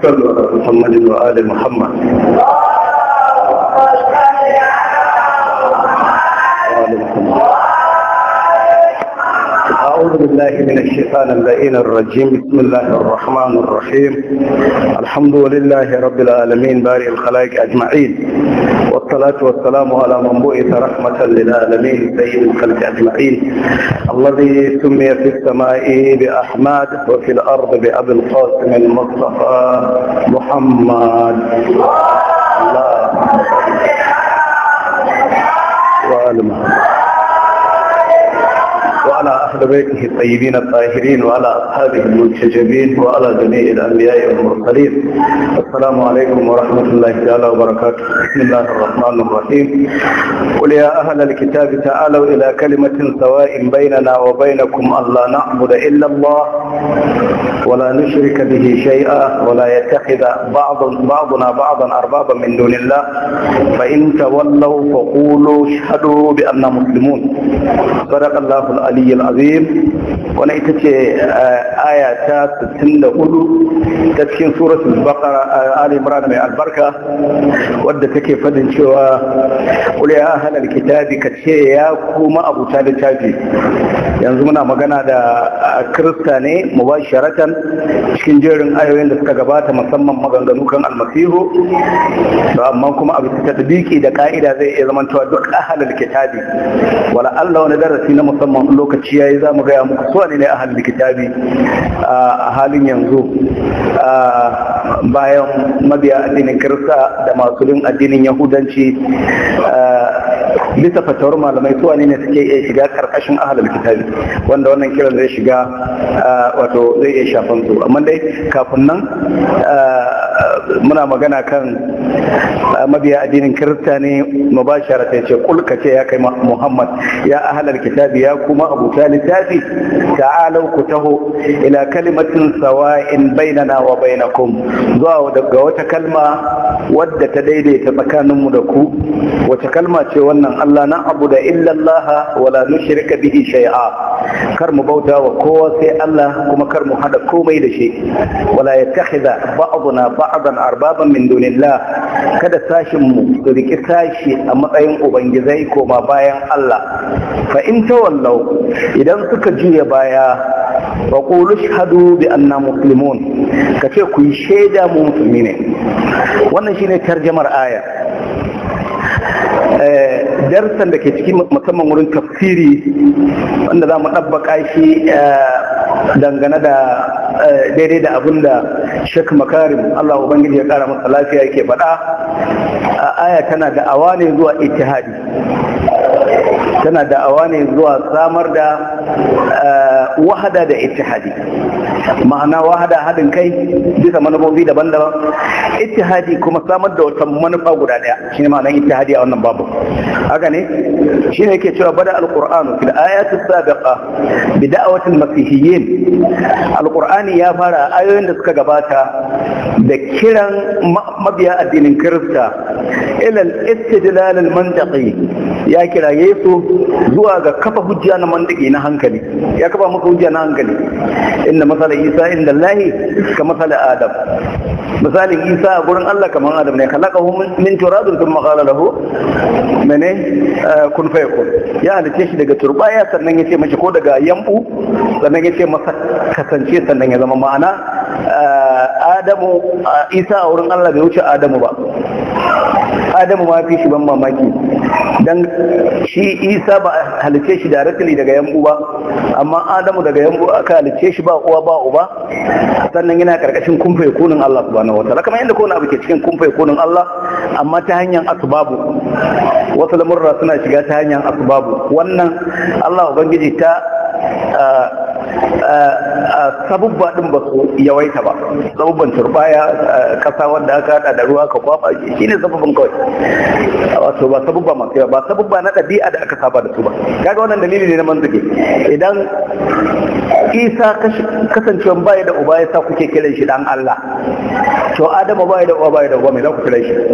صلوا على محمد وآل محمد وآل محمد أعوذ بالله من الشيطان اللعين الرجيم بسم الله الرحمن الرحيم الحمد لله رب العالمين بارئ الخلائق أجمعين والصلاة والسلام على من بعث رحمة للعالمين سيد الخلق أجمعين الذي سمي في السماء بأحمد وفي الأرض بأبي القاسم المصطفى محمد الله وآل محمد وعلى أهل بيته الطيبين الطاهرين وعلى أصحابه المنتجبين وعلى جميع الأنبياء والمرسلين السلام عليكم ورحمة الله تعالى وبركاته بسم الله الرحمن الرحيم قل يا أهل الكتاب تعالوا إلى كلمة سواء بيننا وبينكم ألا نعبد إلا الله ولا نشرك به شيئا ولا يتخذ بعض بعضنا بعضا أربابا من دون الله فإن تولوا فقولوا اشهدوا بأننا مسلمون صدق الله العلي العظيم wani ita ce aya ta 64 ta cikin suratul baqara ali imran mai albarka wadda take fadin cewa qul ya ahlal kitabi ka ce ya kuma abuta littafi yanzu muna magana da kirista ne mubasharatan cikin jerin ayoyin da suka gabata musamman maganganu kan almasihu to amma kuma abu ta tadbiki da ka'ida zai iya zamantowa duk ahlal kitabi wala Allah wani darasi na musamman lokaci yayi za mu gaya muku suwa ne ne ahlul kitabi a halin yanzu bayan mabiya addinin kirista da masu bin addinin yahudanci bisa fatawar malamai suwa ne suke iya shiga karkashin ahlul kitabi wanda wannan kiran zai shiga wato zai iya shafan su amma dai kafin nan muna magana kan mabiya addinin kirista ne mubashara ta ce kulka ce ya kai muhammad ya ahlul kitabi ya kuma abuta littafi ta'alau ku taho ila kalimatin sawa'in bainana wa bainakum zuwa daga wata kalma wadda ta daidaita tsakaninmu da ku wace kalma ce wannan Allah na abu da illallah wala nushrika bihi shay'a kar mu bauta wa kowa sai Allah kuma kar mu hada komai da shi wala yattakhidha ba'duna ba'dan arbaban min dunillah kada sashin mu su riki sashi a matsayin ubangizai koma bayan Allah fa in tawallau idan suka juya baya wa qulu shahadu bi anna muslimun kace ku yi shaida mu musulmi ne wannan shine tarjamar aya darsan da ke ciki musamman wurin tafsiri wanda za mu ɗabbaka shi dangane da daidai da abin da shek makarim Allah Ubangiji ya ƙara masa lafiya yake faɗa aya tana da awa ne zuwa ittihadi tana da'awa ne zuwa samar da wahada da ittihadi ma'ana wahada haɗin kai bisa manufofi daban-daban ittihadi kuma samar da wata manufa guda ɗaya shine ma'anar ittihadi a wannan babu haka ne shine yake cewa bada alqur'anu fil ayati sabiqa bi da'wati masihiyyin alqur'ani ya fara ayoyin da suka gabata da kiran mabiya addinin kirista ila al-istidlal al-mantiqi ya kira Yesu zuwa ga kafa hujja na mandiki na hankali ya kafa maka hujja na hankali inda masala Isa inda Allahi ka masala Adam misalin Isa a gurin Allah kamar Adam ne khalaqahu min turabin thumma qala lahu mene kun fayakun ya halice shi daga turbaya sannan ya ce mashi ko daga yambu sannan ya ce masa kasance sannan ya zama ma'ana Adamu Isa a wurin Allah bai wuce Adamu ba Adamu ma fi shi ban mamaki dan shi isa ba halice shi directly daga yambu ba amma adamu daga yambu aka halice shi ba uwa ba uba sannan yana karkashin kumfa kunin Allah subhanahu wataala kamar yadda kowane abu ke cikin kumfa kunin Allah amma ta hanyar asbabu wasu lamurra suna shiga ta hanyar asbabu wannan Allah ubangiji ta sabubba din ba su yawaita ba sabubban turbaya kasa wanda aka hada da ruwa ka kwafa shi ne sabubban kawai wato ba sabubba masu yawa ba sabubba na ɗabi'a da aka saba da su ba kaga wannan dalili ne na manzuke idan isa kasancewa baya da uba ya sa kuke kiran shi dan Allah to adamu baya da uba baya da uba mai za ku kiran shi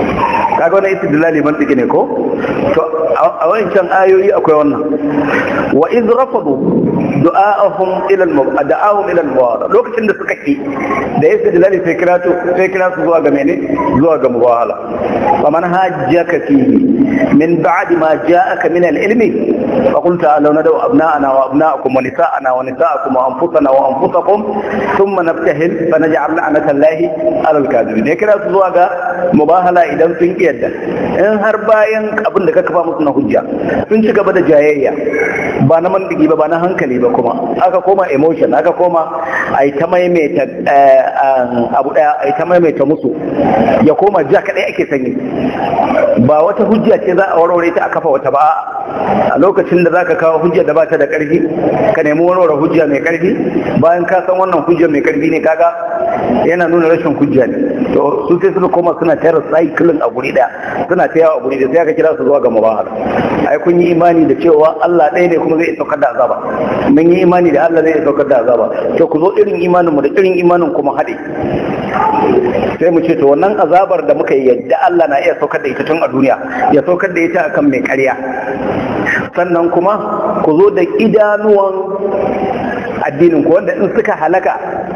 kaga wannan istidlali mantiki ne ko to a wancan ayoyi akwai wannan wa iz rafadu du'a'ahum ila al-da'ahum ila al lokacin da suka ki da yasa dalali sai kira to sai kira su zuwa ga mene zuwa ga mubahala faman hajjaka fihi min ba'di ma ja'aka min al-ilmi fa qul ta'alu nadu abna'ana wa abna'akum wa nisa'ana wa nisa'akum wa anfusana wa anfusakum thumma nabtahil fa naj'al la'nata Allahi 'ala al-kadhibin ya kira su zuwa ga mubahala idan sun ki yadda in har bayan abin da ka kafa musu na hujja sun ci gaba da jayayya ba na mandigi ba ba na hankali ba kuma aka koma emotion aka koma a ta maimaita abu daya a ta maimaita musu ya koma ja kadai ake sanyi ba wata hujja ce za a warware ta a kafa wata ba a lokacin da zaka kawo hujja da ba ta da karfi ka nemi warware hujja mai karfi bayan ka san wannan hujja mai karfi ne kaga yana nuna rashin hujja ne to su sai suka koma suna tayar cycling a guri daya suna ta yawa a guri da sai aka kira su zuwa ga mubahala ai kun yi imani da cewa Allah ɗaya ne kuma zai saukar da azaba mun yi imani da Allah zai saukar da azaba to ku zo irin imanin mu da irin imanin kuma haɗe sai mu ce to wannan azabar da muka yi yadda Allah na iya saukar da ita tun a duniya ya saukar da ita akan mai ƙarya sannan kuma ku zo da idanuwan addinin ku wanda in suka halaka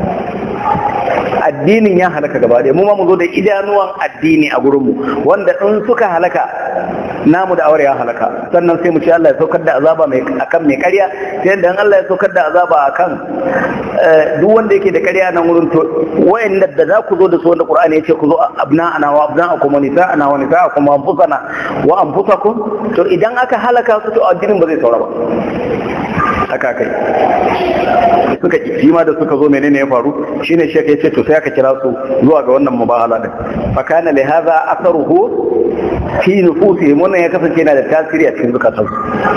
addinin ya halaka gaba ɗaya mu ma mu zo da idanuwan addini a gurinmu wanda in suka halaka namu da aure ya halaka sannan sai mu ce Allah ya saukar da azaba mai akan mai ƙarya sai yadda in Allah ya saukar da azaba akan duk wanda yake da ƙarya nan wurin to wayanda da za ku zo da su wanda Qur'ani ya ce ku zo abna'ana wa abna'akum wa nisa'ana wa nisa'akum wa anfusana wa anfusakum to idan aka halaka su to addinin ba zai saura ba haka kai suka ki ma da suka zo menene ya faru shine shek ya ce to sai aka kira su zuwa ga wannan mubahala din fa kana li hadha atharuhu fi nufusihim wannan ya kasance yana da tasiri a cikin zukatansu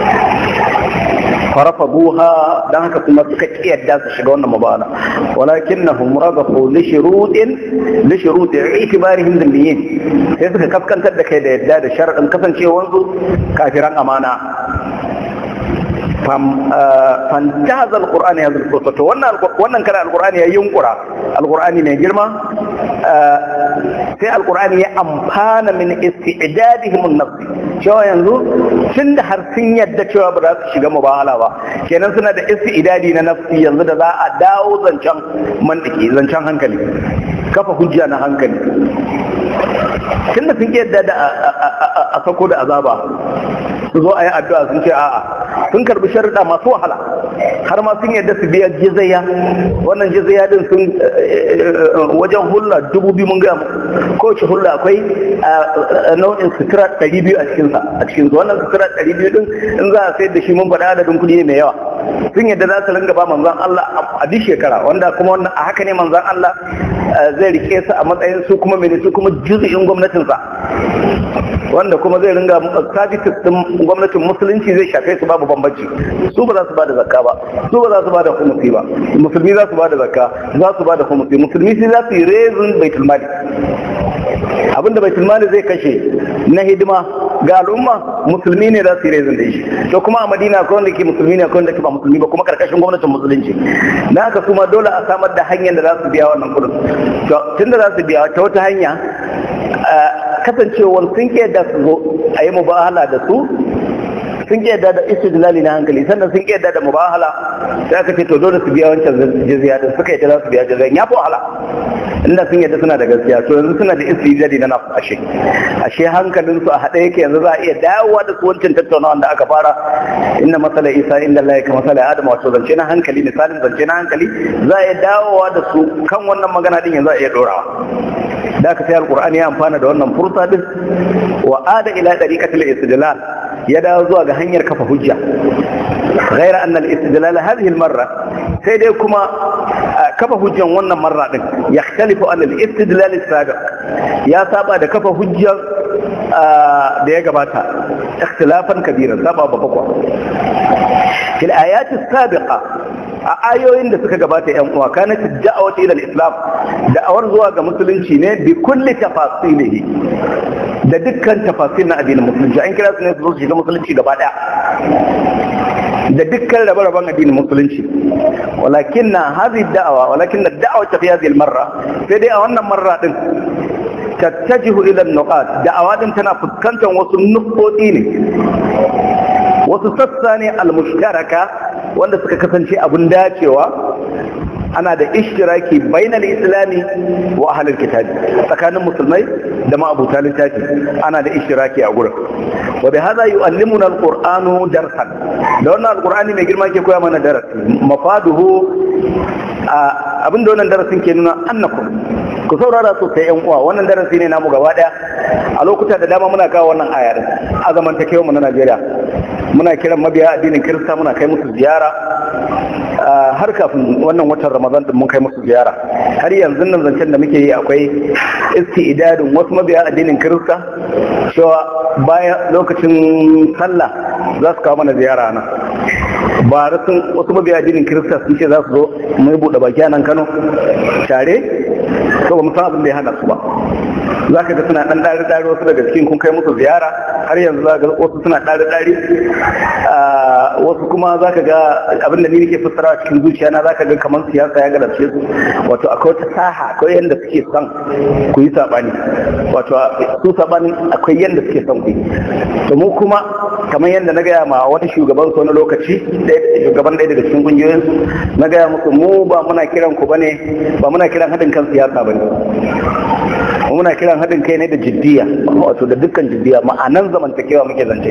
فرفضوها dan haka kuma suka kiyarda su shiga wannan mubala walakinnahum radafu li shurutin li shurut i'tibarihim dhimmiyin sai suka kaskantar da kai da yadda da sharadin kasancewar su kafiran amana fantaza alqur'ani ya zulfa to wannan wannan kana alqur'ani ya yunkura alqur'ani mai girma sai alqur'ani ya amfana min isti'dadihim an-nafs cewa yanzu tun da har sun yadda cewa ba za su shiga mubahala ba kenan suna da isti'dadi na nafsi yanzu da za a dawo zancen mantiki zancen hankali kafa hujja na hankali tun da sun yadda da a sako da azaba su zo a yi addu'a sun ce a'a sun karbi sharuɗa masu wahala har ma sun yadda su biya jizaya wannan jizaya din sun wajen hulla dubu biyu mun gaya kowace hulla akwai nau'in sutura ɗari biyu a cikinsa a cikinsa wannan sutura ɗari biyu din in za a sayar da shi mun faɗa adadin kuɗi ne mai yawa sun yadda za su ringa ba manzon Allah a duk shekara wanda kuma wannan a haka ne manzon Allah zai rike su a matsayin su kuma mene su kuma juzu'in gwamnatinsa wanda kuma zai ringa sabitis din gwamnatin musulunci zai shafe su babu bambanci su ba za su bada zakka ba su ba za su bada humusi ba musulmi za su bada zakka za su bada humusi musulmi sai za su yi rezin baitul mali abinda baitul mali zai kashe na hidima ga al'umma musulmi ne za su yi rezin da shi to kuma a madina akwai wanda ke musulmi ne akwai wanda ke ba musulmi ba kuma karkashin gwamnatin musulunci na haka kuma dole a samar da hanyar da za su biya wannan kudin to tunda za su biya ta wata hanya kasancewar sun ke da su zo a yi mubahala da su sun ke da istidlali na hankali sannan sun ke da da mubahala sai aka ce to dole su biya wancan jizya din suka yi za su biya jizya ya fi wahala inda sun yadda suna da gaskiya to yanzu suna da istidlali na nasu ashe ashe hankalin su a haɗe yake yanzu za a iya dawowa da su wancan tattaunawa da aka fara inna masala isa inda Allah ka masala adam wato zance na hankali misalin zance na hankali za a iya dawowa da su kan wannan magana din yanzu a iya dorawa da aka sai alkur'ani ya amfana da wannan fursa din wa ada ila dariqatil istidlal ya dawo zuwa ga hanyar kafa hujja غير أن الاستدلال هذه المرة سيدي كما كفى هجة وانا مرة يختلف عن الاستدلال السابق يا سابا ده كفى هجة ده يقباتها اختلافا كبيرا سابا بفقوة في الآيات السابقة a ayoyin da suka gabata yan uwa kana da'awat ila al-islam da'awar zuwa ga musulunci ne bi kulli tafasilihi da dukkan tafasil na addinin musulunci an kira su ne su shiga musulunci gaba daya da dukkan rabe-raben addinin musulunci walakin na hazi da'awa walakin na da'awa ta fi hazi marra sai dai a wannan marra din tattajihu ila nuqat da'awa din tana fuskantar wasu nukoti ne wasu sassa ne almushtaraka wanda suka kasance abun dacewa ana da ishtiraki bainal islami wa ahlul kitabi tsakanin musulmai da ma'abuta littafi ana da ishtiraki a gurin wa bi hadha yu'allimuna alqur'anu darsan da wannan alqur'ani mai girma ke koya mana darasi mafaduhu abinda wannan darasin ke nuna annakum ku saurara sosai yan uwa wannan darasi ne namu gaba daya a lokuta da dama muna kawo wannan aya din a zamantakewa mu na Najeriya muna kiran mabiya addinin Kirista muna kai musu ziyara har kafin wannan watan Ramadan din mun kai musu ziyara har yanzu nan zancen da muke yi akwai istidadin wasu mabiya addinin Kirista cewa bayan lokacin sallah za su kawo mana ziyara nan ba sun wasu mabiya addinin Kirista sun ce za su zo mu buɗe baki a nan Kano tare to ba mu san abin da ya hana su ba za ka ga suna ɗan ɗari ɗari wasu daga cikin kun kai musu ziyara har yanzu za ka ga wasu suna ɗari ɗari wasu kuma za ka ga abin da ni nake fassara cikin zuciya na za ka ga kamar siyasa ya galace su wato akwai wata saha akwai yadda suke son ku yi saɓani wato su saɓanin akwai yadda suke son ku yi to mu kuma kamar yadda na gaya ma wani shugaban su wani lokaci shugaban ɗaya daga cikin ƙungiyoyin na gaya musu mu ba muna kiran ku bane ba muna kiran haɗin kan siyasa bane muna kiran haɗin kai ne da jiddiya wato da dukkan jiddiya ma'anan zamantakewa muke zance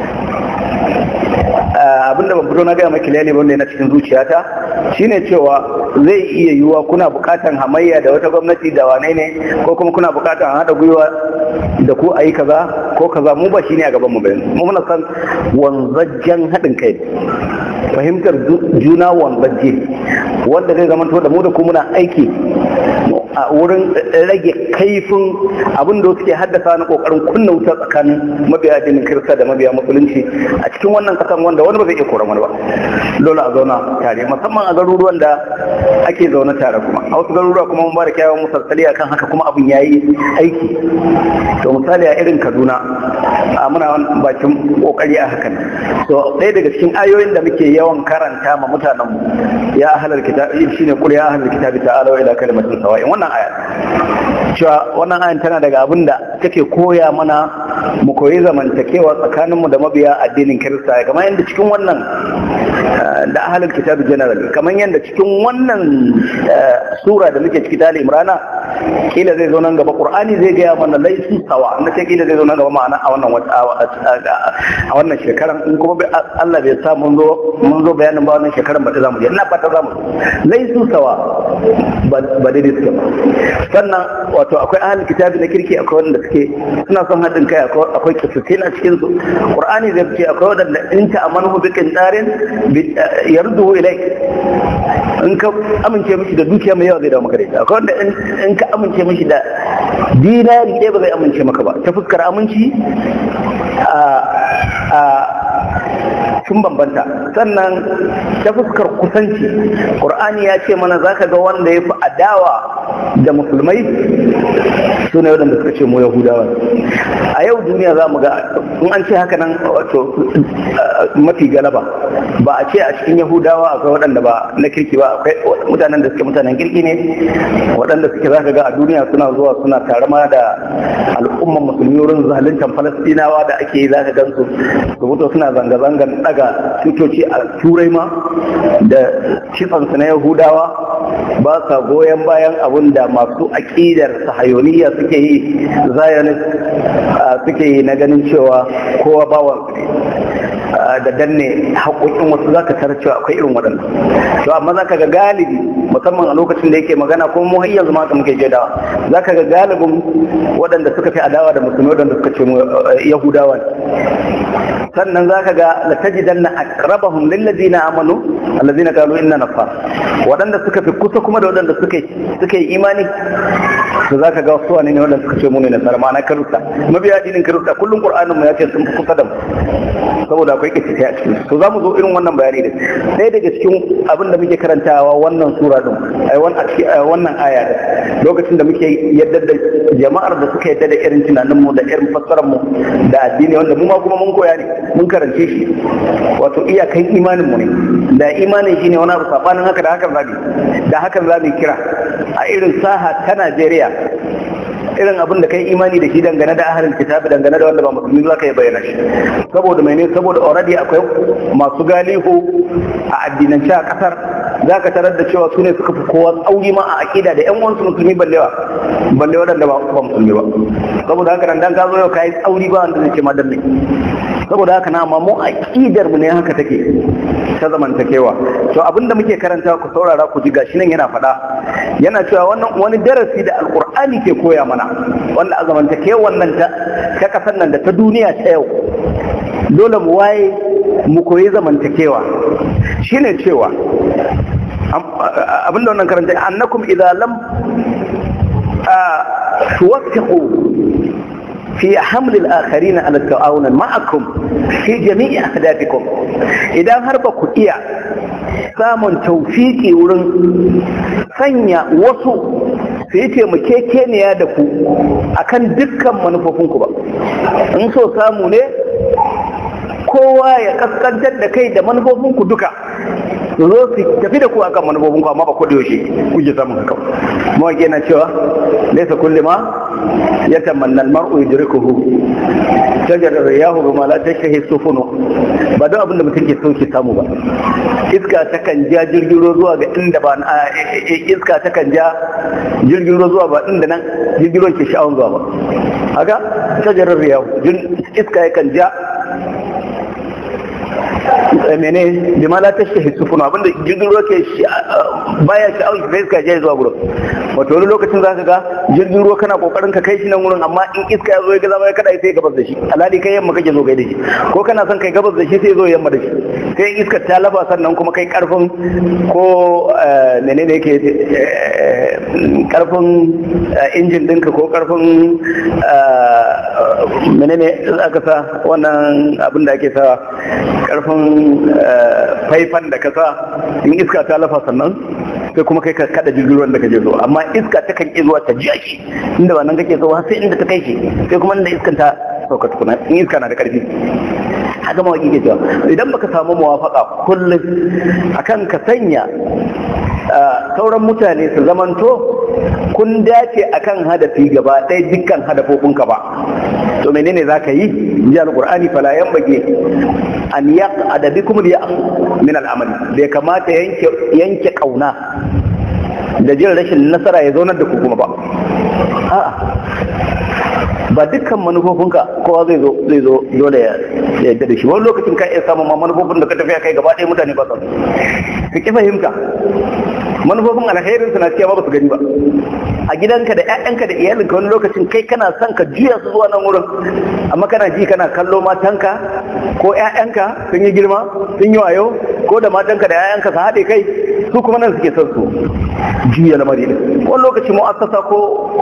abinda ban fito na gaya maki lalle wanda na cikin zuciyata shine cewa zai iya yiwuwa kuna bukatan hamayya da wata gwamnati da wane ne ko kuma kuna bukatan haɗa gwiwa da ku a yi kaza ko kaza mu ba shine a gaban mu bayan mu muna san wanzajjen haɗin kai fahimtar juna wanzajje wanda zai zama da mu da ku muna aiki a wurin rage kaifin abin da suke haddasa na kokarin kunna wuta tsakanin mabiya addinin kirista da mabiya musulunci a cikin wannan kasan wanda wani ba zai iya koran wani ba dole a zauna tare musamman a garuruwan da ake zaune tare kuma a wasu garuruwa kuma mun ba da kyawun musalsali akan haka kuma abin yayi aiki to misali a irin kaduna a muna bakin kokari a hakan to ɗaya daga cikin ayoyin da muke yawan karanta ma mutanen mu ya ahlal kitabi shine qul ya ahlal kitabi ta'ala ila kalimatin sawa'in wannan aya cewa wannan ayan tana daga abin da take koya mana mu koyi zamantakewa tsakaninmu da mabiya addinin kirista kamar yadda cikin wannan da ahalin kitabu general kamar yadda cikin wannan sura da muke ciki tali imrana kila zai zo nan gaba qur'ani zai gaya mana laisu sawa na ce kila zai zo nan gaba ma'ana a wannan a wannan shekaran in kuma Allah bai sa mun zo mun zo bayanin ba wannan shekaran ba za mu je ina fata za mu laisu sawa ba daidai suke ba sannan wato akwai ahalin kitabi na kirki akwai wanda suke suna son haɗin kai akwai kisusin a cikin su qur'ani zai ce akwai wanda in ta amanu bi qintarin yarduhu ilaik in ka amince mishi da dukiya mai yawa zai dawo maka da ita akwai wanda in ka amince mishi da dinari ɗaya ba zai amince maka ba ta fuskar aminci a sun bambanta sannan ta fuskar kusanci ƙur'ani ya ce mana za ka ga wanda ya fi adawa da musulmai su ne waɗanda suka ce mu yahudawa a yau duniya za mu ga in an ce haka nan wato mafi galaba ba a ce a cikin yahudawa akwai waɗanda ba na kirki ba akwai mutanen da suke mutanen kirki ne waɗanda suke za ka ga a duniya suna zuwa suna tare ma da al'umman musulmi wurin zaluntar falastinawa da ake yi za ka gan su su fito suna zanga-zangan daga tutoci a turai ma da kitsansu na yahudawa ba sa goyon bayan abin da masu aƙidar sahayoniya suke yi zionist suke yi na ganin cewa kowa bawan da danne haƙoƙin wasu za ka tara cewa akwai irin waɗannan to amma za ka ga galibi musamman a lokacin da yake magana kuma mu har yanzu ma muke jadawa za ka ga galibin waɗanda suka fi adawa da musulmi waɗanda suka ce yahudawa sannan za ka ga latajidan na akrabahum lillazina amanu allazina qalu inna nafa waɗanda suka fi kusa kuma da waɗanda suka suka yi imani to za ka ga wasu ne waɗanda suka ce mu ne nasara ma'ana karuta mabiya addinin karuta kullum qur'anin mu ya ce sun fi kusa da mu saboda akwai kici a cikin to za mu zo irin wannan bayani da ɗaya daga cikin abin da muke karantawa wannan sura din ai wannan aya din lokacin da muke yadda da jama'ar da suka yadda da irin tunanin mu da irin fassarar mu da addini wanda mu ma kuma mun koya ne mun karance shi wato iyakan imanin mu ne da imanin shi ne wani abu sabanin haka da hakan zabi da hakan zabi kira a irin saha ta Najeriya irin abin da kai imani da shi dangane da ahalin kitabi dangane da wanda ba musulmi za ka yi bayyana shi saboda mai ne saboda already akwai masu galihu a addinance a kasar za ka tarar da cewa su ne suka fi kowa tsauri ma a aƙida da yan uwansu musulmi ballewa balle waɗanda ba musulmi ba saboda haka nan dan ka zo yau ka yi tsauri ba wanda zai ce ma dan ne saboda haka na amma mu aƙidar mu ne haka take ta zamantakewa to abinda muke karanta ku saurara ku ji gashi nan yana faɗa yana cewa wannan wani darasi da alkur'ani ke koya mana wanda a zamantakewan nan ta ta kasar nan da ta duniya ta yau dole mu waye mu koyi zamantakewa shine cewa abinda wannan karanta annakum idza lam tuwaffiqu في حمل الآخرين على التعاون معكم في جميع أهدافكم إذا هربكم إيا samun taufiki wurin sanya wasu su yi taimakekeniya da ku akan dukkan manufofinku ba in so samu ne kowa ya kaskantar da kai da manufofinku duka su zo su tafi da ku akan manufofinku amma ba ku da yaushe kuke samun haka mawaƙi na cewa laisa kulli ma ya tamanna mar'u yudrikuhu shajarar riyahu bima la tashtahi sufunu ba don abin da mutum ke so ke samu ba iska takan ja jirgin ruwa zuwa ga inda ba iska takan ja jirgin ruwa zuwa ba inda nan jirgin ruwa ke sha'awar zuwa ba haka shajarar riyahu iska yakan ja mene bima la tashtahi sufunu abinda jirgin ruwa ke baya sha'awar sai iska ja zuwa gurin wato wani lokacin za ka ga jirgin ruwa kana kokarin ka kai shi nan wurin amma in iska ya zo ya gaza ya kada sai gabas da shi alhali kai yamma kake zo kai da shi ko kana son kai gabas da shi sai zo yamma da shi sai iskar ta lafa sannan kuma kai karfin ko menene yake karfin injin dinka ko karfin menene aka sa wannan abin da ake sa karfin faifan da ka sa in iska ta lafa sannan sai kuma kai ka kada jirgin ruwan da kaje zo amma iska ta kan zuwa ta ji shi inda ba nan kake so sai inda ta kai shi sai kuma inda iskan ta sauka tukuna in iska na da karfi haka mawaki ke cewa idan baka samu muwafaka kullum akan ka sanya sauran mutane su zamanto kun dace akan hadafi gaba ɗaya dukkan hadafofinka ba to menene za ka yi ji alƙur'ani fala yan bage an ya adabi kuma ya min al'amali bai kamata yanke ƙauna da jin rashin nasara ya zaunar da ku kuma ba a'a ba dukkan manufofinka kowa zai zo zai zo dole ya yadda da shi wani lokacin ka iya samun ma manufofin da ka tafiya kai gaba ɗaya mutane ba su ka ki fahimta manufofin alherin su na cewa ba su gani ba a gidanka da ƴaƴanka da iyalinka wani lokacin kai kana son ka juya su zuwa nan wurin amma kana ji kana kallo matanka ko ƴaƴanka sun yi girma sun yi wayo ko da matanka da ƴaƴanka su haɗe kai su kuma nan suke son su juya lamari wani lokaci mu'assasa ko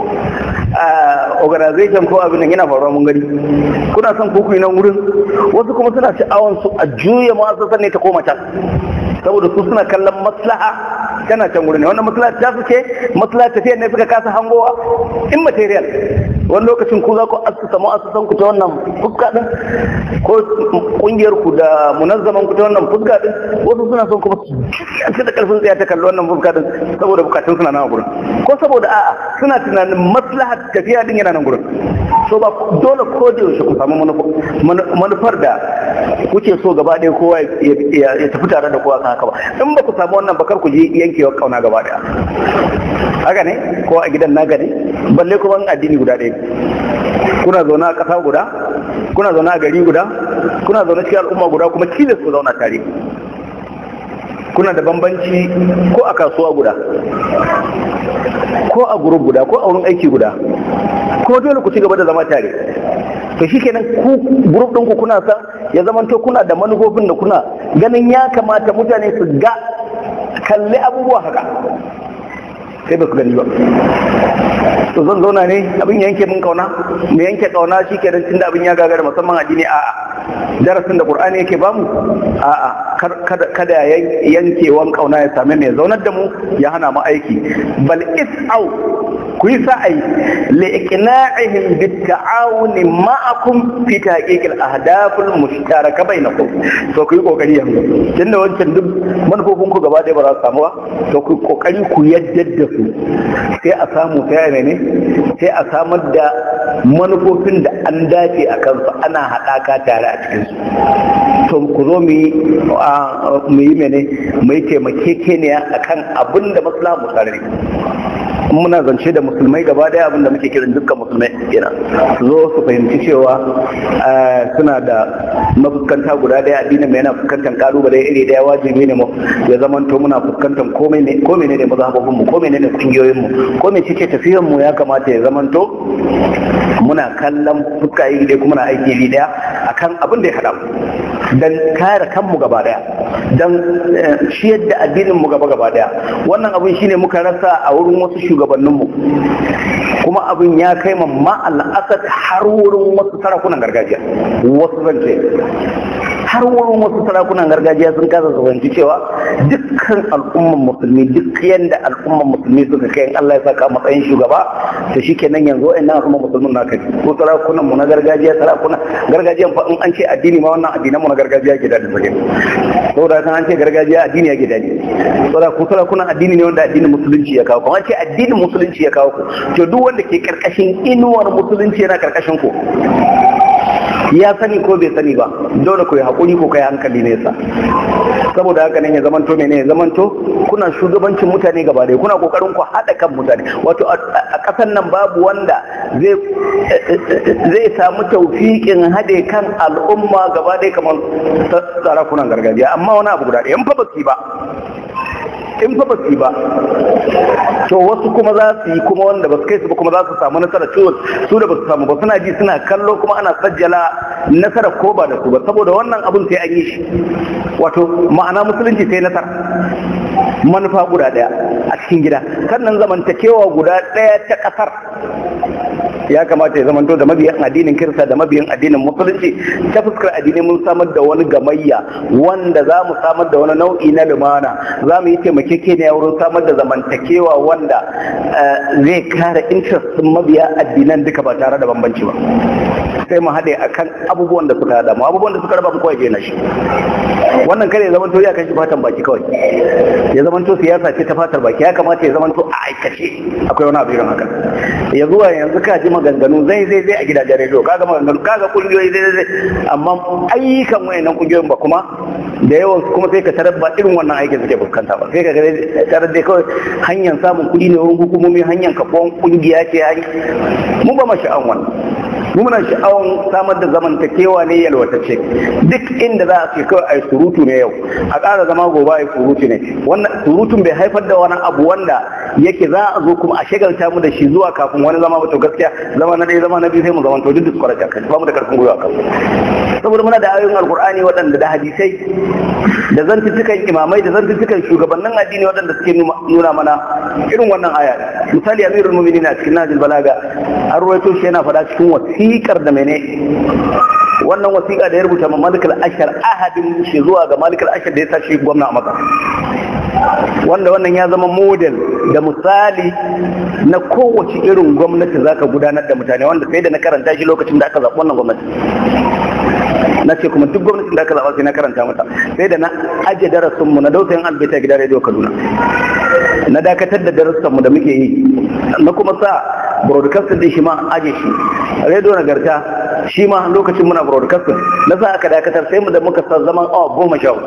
organization ko abin nan yana faruwa mun gani kuna son ku yi nan wurin wasu kuma suna sha'awan su a juya mu'assasar ne ta koma can saboda su suna kallon maslaha tana can wurin ne wannan maslaha ta fice maslaha tafiyar ne suka kasa hangowa in material wani lokacin ku za ku asusa mu'assasan ku ta wannan fuska din ko kungiyar ku da munazzaman ku ta wannan fuska din wasu suna son kuma su da karfin tsaya ta kalli wannan fuska din saboda bukatun suna nan gurin ko saboda a'a suna tunanin maslahar tafiya din yana nan gurin so ba dole ko da yaushe ku samu manufar da kuke so gaba ɗaya kowa ya tafi tare da kowa kan haka ba in ba ku samu wannan bakar ku je yankewa kauna gaba ɗaya haka ne ko a gidan naga ne balle kuma addini guda ɗaya kuna zaune a ƙasa guda kuna zaune a gari guda kuna zaune cikin al'umma guda kuma tilas ku zauna tare kuna da bambanci ko a kasuwa guda ko a gurub guda ko a wurin aiki guda ko dole ku ci gaba da zama tare to shi kenan ku gurub ɗinku kuna san ya zamanto kuna da manufofin da kuna ganin ya kamata mutane su ga kalli abubuwa haka sai ba su gani ba to zan zauna ne abin yanke min kauna mu yanke kauna shi kenan tunda abin ya gagara musamman addini a'a darasin da qur'ani yake bamu a'a kada yankewan kauna ya same mai zaunar da mu ya hana mu aiki bal is'au ku yi sa'ai liqna'ihim bitta'awuni ma'akum fi tahqiqil ahdafil mushtaraka bainakum to ku yi kokari yanzu tunda wancan duk manufofin ku gaba ɗaya ba za su samu ba to ku kokari ku yadda da su sai a samu ta ne sai a samar da manufofin da an dace a kansu ana haɗaka tare a cikinsu to ku zo mu yi mene mu yi taimakekeniya a kan abin da maslaha mu tare muna zance da musulmai gaba daya abinda muke kiran dukkan musulmai kenan su zo su fahimci cewa suna da mafuskanta guda daya addinin mai yana fuskantar kalubale iri daya wajibi ne mu ya zamanto muna fuskantar komai ne komai ne da mazhabobin mu komai ne da kungiyoyin mu komai cike tafiyar mu ya kamata ya zamanto muna kallon fuska iri daya kuma na aiki iri daya akan abin da ya hada mu dan kare kanmu gaba daya dan ciyar da addinin mu gaba gaba daya wannan abin shine muka rasa a wurin wasu shugabanninmu kuma abin ya kai ma ma'al'asad har wurin wasu sarakunan gargajiya wasu zance har wurin wasu sarakunan gargajiya sun kasa zanci cewa dukkan al'umman musulmi duk yanda al'umman musulmi suka kai Allah ya saka matsayin shugaba to shikenan yanzu ina al'umman musulmin na kai ko sarakunan mu na gargajiya sarakunan gargajiyan fa in an ce addini ma wannan addinan mu na gargajiya ke da sake saboda kan an ce gargajiya addini ya ke dadi saboda ku sarakunan addini ne wanda addinin musulunci ya kawo kuma ce addinin musulunci ya kawo ku to duk wanda ke karkashin inuwar musulunci yana karkashin ku ya sani ko bai sani ba dole ku yi haƙuri ko kai hankali nesa saboda haka nan ya zamanto mene ya zamanto kuna shugabancin mutane gaba ɗaya kuna kokarin ku haɗa kan mutane wato a ƙasar nan babu wanda zai samu taufiƙin haɗe kan al'umma gaba ɗaya kamar sarakunan gargajiya amma wani abu guda ɗaya in fa ba ba in fa ba su yi ba to wasu kuma za su yi kuma wanda ba su kai su ba kuma za su samu nasara ciwo su da ba su samu ba suna ji suna kallo kuma ana sajjala nasara ko ba da su ba saboda wannan abun sai an yi shi wato ma'ana musulunci sai nasara manufa guda daya a cikin gida sannan zamantakewa guda daya ta kasar ya kamata ya zamanto da mabiyan addinin kirista da mabiyan addinin musulunci ta fuskar addini mun samar da wani gamayya wanda za mu samar da wani nau'i na lumana za mu yi taimakekeniya wurin samar da zamantakewa wanda zai kare interest mabiya addinan duka ba tare da bambanci ba sai mu haɗe akan abubuwan da suka haɗa mu abubuwan da suka raba mu kawai je na shi wannan kare ya zamanto ya kashi fatan baki kawai ya zamanto siyasa ce ta fatar baki ya kamata ya zamanto a aikace akwai wani abu irin haka ya zuwa yanzu ka ji maganganu zai zai zai a gidajen rediyo kaga maganganu kaga kungiyoyi zai zai amma ayyukan wayannan kungiyoyin ba kuma da yawan kuma sai ka tarar ba irin wannan aikin suke fuskanta ba sai ka tarar dai kawai hanyar samun kuɗi ne wurin hukumomi hanyar kafuwan kungiya ce mu ba ma sha'an wannan mu muna sha'awan samar da zamantakewa ne yalwatacce duk inda za a ce kawai ai surutu ne yau a ƙara zama gobe ai surutu ne wannan surutun bai haifar da wani abu wanda yake za a zo kuma a shagalta mu da shi zuwa kafin wani zama ba to gaskiya zama na ɗaya zama na biyu sai mu zama to duk discourage kan ba mu da karfin gwiwa kan saboda muna da ayoyin alkur'ani waɗanda da hadisai da zantuttukan imamai da zantuttukan shugabannin addini waɗanda suke nuna mana irin wannan aya misali amirul mu'minin a cikin najil balaga an ruwaito shi yana faɗa cikin wasiƙar da mene wannan wasiƙa da ya rubuta ma malikal ashar ahadin shi zuwa ga malikal ashar da ya sa shi gwamna a maka wanda wannan ya zama model da misali na kowace irin gwamnati zaka gudanar da mutane wanda sai da na karanta shi lokacin da aka zaɓi wannan gwamnati na ce kuma duk gwamnatin da aka zaɓa sai na karanta mata sai da na ajiye darasinmu na dausayin albita gidan rediyo kaduna na dakatar da darussanmu da muke yi na kuma sa broadcasting din shi ma aje shi rediyo nagarta shi ma lokacin muna broadcasting na sa aka dakatar sai mu da muka sa zaman awa goma sha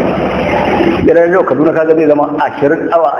gidan rediyo kaduna kaga zai zama ashirin awa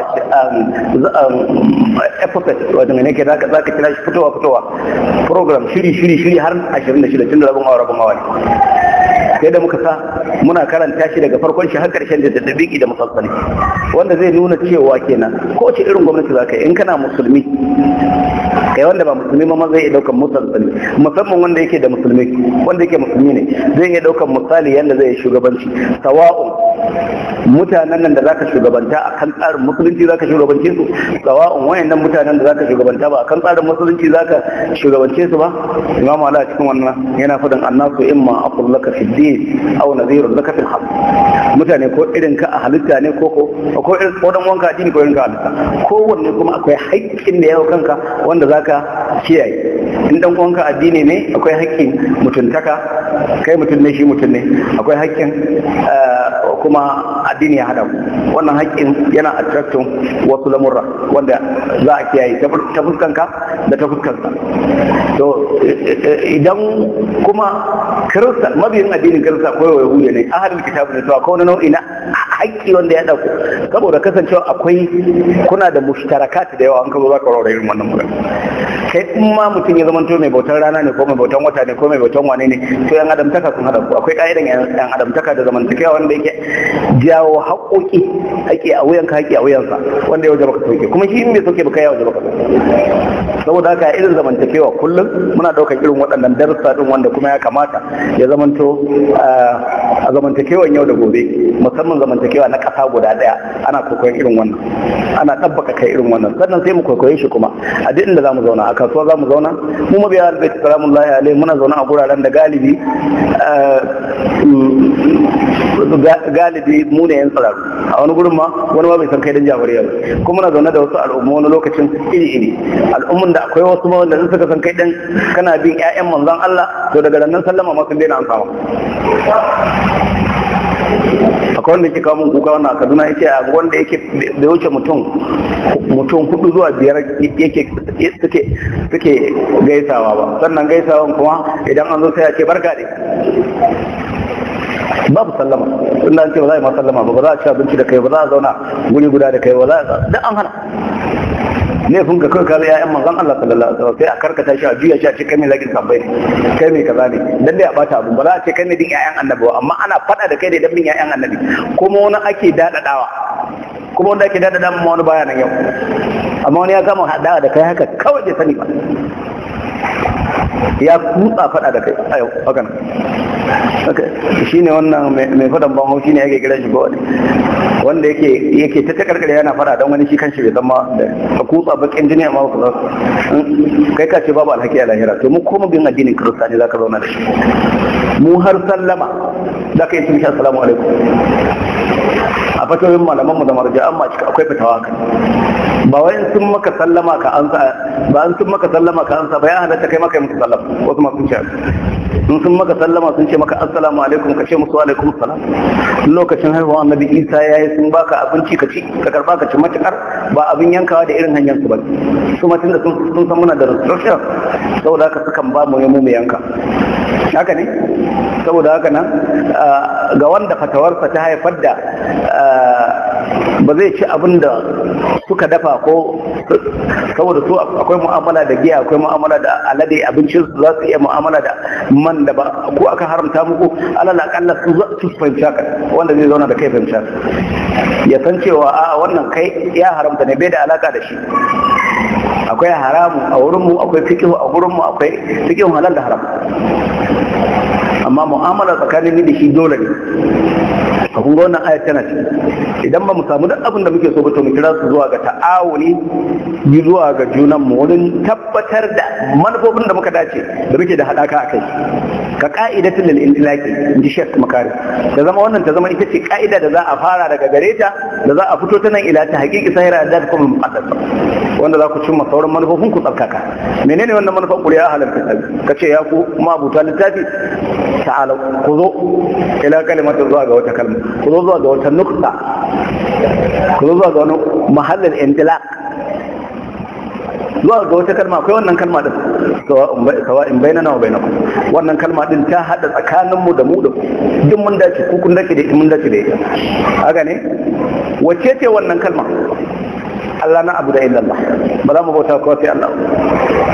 episode wato mai nake za ka kira shi fitowa fitowa program shiri shiri shiri har ashirin da shida tun da rabin awa rabin awa ne sai da muka sa muna karanta shi daga farkon shi har karshen da daddabiki da musassali wanda zai nuna cewa kenan ko ce irin gwamnati za ka yi in kana musulmi kai wanda ba musulmi ma zai iya daukan musassali musamman wanda yake da musulmi wanda yake musulmi ne zai iya daukan misali yanda zai yi shugabanci sawa'un mutanen nan da zaka shugabanta akan tsarin musulunci zaka shugabance su sawa'un wayannan mutanen da zaka shugabanta ba akan tsarin musulunci zaka shugabance su ba imamu ala cikin wannan yana faɗin annasu imma aqul laka fi din aw nadhirun laka fil haqq mutane ko irin ka a halitta ne ko ko ko irin ko dan wanka addini ko irin ka halitta kowanne kuma akwai haƙƙin da yawo kanka wanda zaka kiyaye in dan uwanka addini ne akwai haƙƙin mutuntaka kai mutum ne shi mutum ne akwai haƙƙin kuma addini ya hada wannan haƙƙin yana attracting wasu lamurra wanda za a kiyaye ta fuskanka da ta fuskanka to idan kuma kirista mabiyin addinin kirista ko yahudiya ne ahalin kitabu ne to akwai wani nau'i na haƙƙi wanda ya ɗauko saboda kasancewa akwai kuna da mushtarakat da yawa an kaba za ka raura irin wannan magana kai in ma mutum ya zamanto mai bautar rana ne ko mai bautan wata ne ko mai bautan wane ne to yan adamtaka sun hada ku akwai ka'idan yan adamtaka da zamantakewa wanda yake jawo haƙoƙi haƙi a wuyanka haƙi a wuyansa wanda ya waje baka sauke kuma shi in bai sauke baka ya waje baka saboda haka irin zamantakewa kullum muna ɗaukar irin waɗannan darussa din wanda kuma ya kamata ya zamanto a zamantakewan yau da gobe musamman zamantakewa na ƙasa guda ɗaya ana kwaikwayon irin wannan ana ɗabbaka kai irin wannan sannan sai mu kwaikwaye shi kuma a duk inda za mu zauna a kasuwa za mu zauna mu mabiya albaiti salamun lahi alaihi muna zaune a guraren da galibi galibi mu ne yan tsiraru a wani gurin ma wani ma bai san kai dan jabariya ba kuma muna zaune da wasu al'umma wani lokacin iri iri al'ummun da akwai wasu ma wanda suka san kai dan kana bin ƴaƴan manzon Allah to daga nan sallama ma sun daina an samu akwai wanda yake kawo mun kuka wannan a kaduna yake a wanda yake bai wuce mutum mutum hudu zuwa biyar yake suke suke gaisawa ba sannan gaisawan kuma idan an zo sai ya ce barka ne babu sallama in an ce ba za a yi ma sallama ba ba za a ci abinci da kai ba za a zauna guri guda da kai ba za a duk an hana laifin ka kai kaza ya'yan manzon Allah sallallahu alaihi wasallam sai a karkata shi a juya shi a ce kai mai zagin sabbai ne kai mai kaza ne dan dai a bata abu ba za a ce kai mai din ya'yan annabi ba amma ana fada da kai da dan bin ya'yan annabi kuma wani ake dadadawa kuma wanda ake dadada ma wani baya nan yau amma wani ya kama hadawa da kai haka kawai bai sani ba ya kutsa fada da kai a yau haka nan shi ne wannan mai fadan ban haushi ne yake kira shi ko wanda yake yake ta ta karkare yana fada don wani shi kanshi bai zama da ka kutsa bakin jini amma ku kai ka ce babu alhaki a lahira to mu koma bin addinin kirista ne zaka zauna da shi mu har sallama zaka yi tumshi assalamu alaikum a fatoyin malaman mu da marja'an ma akwai fitawa kan ba wai sun maka sallama ka ansa ba an sun maka sallama ka ansa ba ya halatta kai maka yi musu sallama wasu masu ce in sun maka sallama sun ce maka assalamu alaikum ka ce musu alaikum salam lokacin haihuwa annabi isa ya yi sun baka abinci ka ci ka karba ka ci matukar ba abin yankawa da irin hanyar su ba su ma tunda sun san muna da restriction saboda haka sukan ba mu mu yanka haka ne saboda haka nan ga wanda fatawarsa ta haifar da ba zai ci abin da suka dafa ko saboda su akwai mu'amala da giya akwai mu'amala da alade abincin su za su iya mu'amala da man da ba ko aka haramta muku alal akalla su za su fahimci haka wanda zai zauna da kai fahimci haka ya san cewa a wannan kai ya haramta ne bai da alaka da shi akwai haramu a wurinmu akwai fikihu a wurinmu akwai fikihun halal da haram amma mu'amala tsakanin ni da shi dole ne a kun ga wannan ayat tana ciki idan ba mu samu duk abin da muke so ba to mu kira su zuwa ga ta'awuni yi zuwa ga junan mu wurin tabbatar da manufofin da muka dace da muke da hadaka a kai ka ka'idatul lil intilaqi inji Sheikh Makari da zama wannan ta zama ita ce ka'ida da za a fara daga gare ta da za a fito ta nan ila ta haqiqi sahira da kuma muqaddas wanda za ku cimma sauran manufofin ku tsarkaka menene wannan manufan ku ya halarta ka ce ya ku mabuta littafi ta'ala ku zo ila kalimatin zuwa ga wata kalma ku zo zuwa ga wata nukta ku zo zuwa ga wani mahallin intilaq zuwa ga wata kalma akwai wannan kalma din sawa in bainana wa bainakum wannan kalma din ta hada tsakaninmu da mu da duk mun dace ku kun dace da mun dace da ita haka ne wacce ce wannan kalma Allah na abu da illallah ba za mu bauta ko sai Allah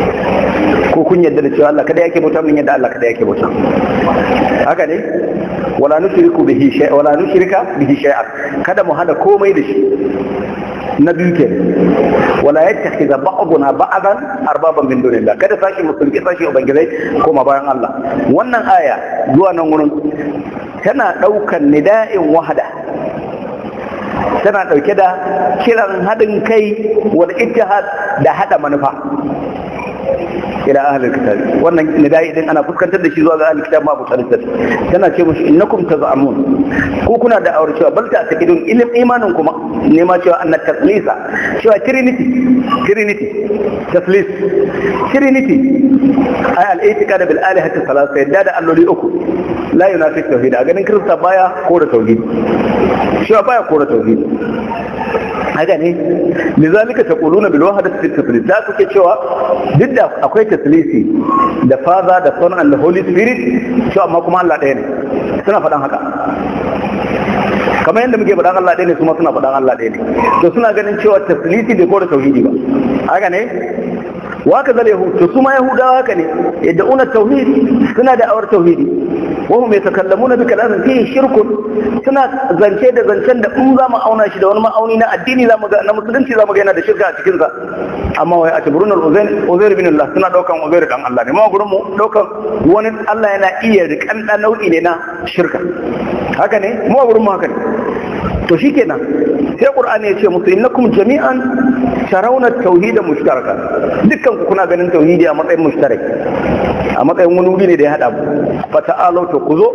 ko kun yadda da cewa Allah kada yake bauta mun yadda Allah kada yake bauta haka ne wala nushriku bihi shay'a wala nushrika bihi shay'a kada mu hada komai da shi na biyu ke wala yattakhidha ba'duna ba'dan arbaban min dunillah kada sashi musulmi sashi ubangizai koma bayan Allah wannan aya zuwa nan wurin tana daukan nida'in wahada tana dauke da kiran hadin kai wal ittihad da hada manufa ila ahlul kitab wannan nidai din ana fuskantar da shi zuwa ga ahlul kitab ma abu salitat tana ce mushi innakum tazamun ko kuna da aure cewa bal ta takidun ilim imanin kuma ne ma cewa annat taslisa cewa trinity trinity taslis trinity ay al itiqad bil alihati salasa yadda da alloli uku la yunafi tauhid a ganin kirista baya ko da tauhid cewa baya ko da tauhid haka ne lizalika taquluna bil wahdati fi taslis da kuke cewa duk da akwai taslisi da father da son and the holy spirit cewa amma kuma Allah ɗaya ne suna faɗan haka kamar yadda muke faɗan Allah ɗaya ne kuma suna faɗan Allah ɗaya ne to suna ganin cewa taslisi bai kora tauhidi ba haka ne waka zal yahud to su ma yahudawa haka ne yadda una tauhid suna da awar tauhidi wahum yatakallamuna bi kalamin fihi shirkun suna zance da zancen da in za mu auna shi da wani ma'auni na addini za mu ga na musulunci za mu ga yana da shirka a cikin sa amma wai a taburun al-uzair uzair bin Allah suna daukan uzair dan Allah ne ma gurin mu daukan wani Allah yana iya rikan dan nau'i ne na shirka haka ne mu gurin mu haka ne to shikenan sai qur'ani ya ce musu innakum jami'an tarawna tauhida mushtaraka dukkan ku kuna ganin tauhidi a matsayin mushtarak a matsayin wani wuri ne da ya hada mu fa ta'alu to ku zo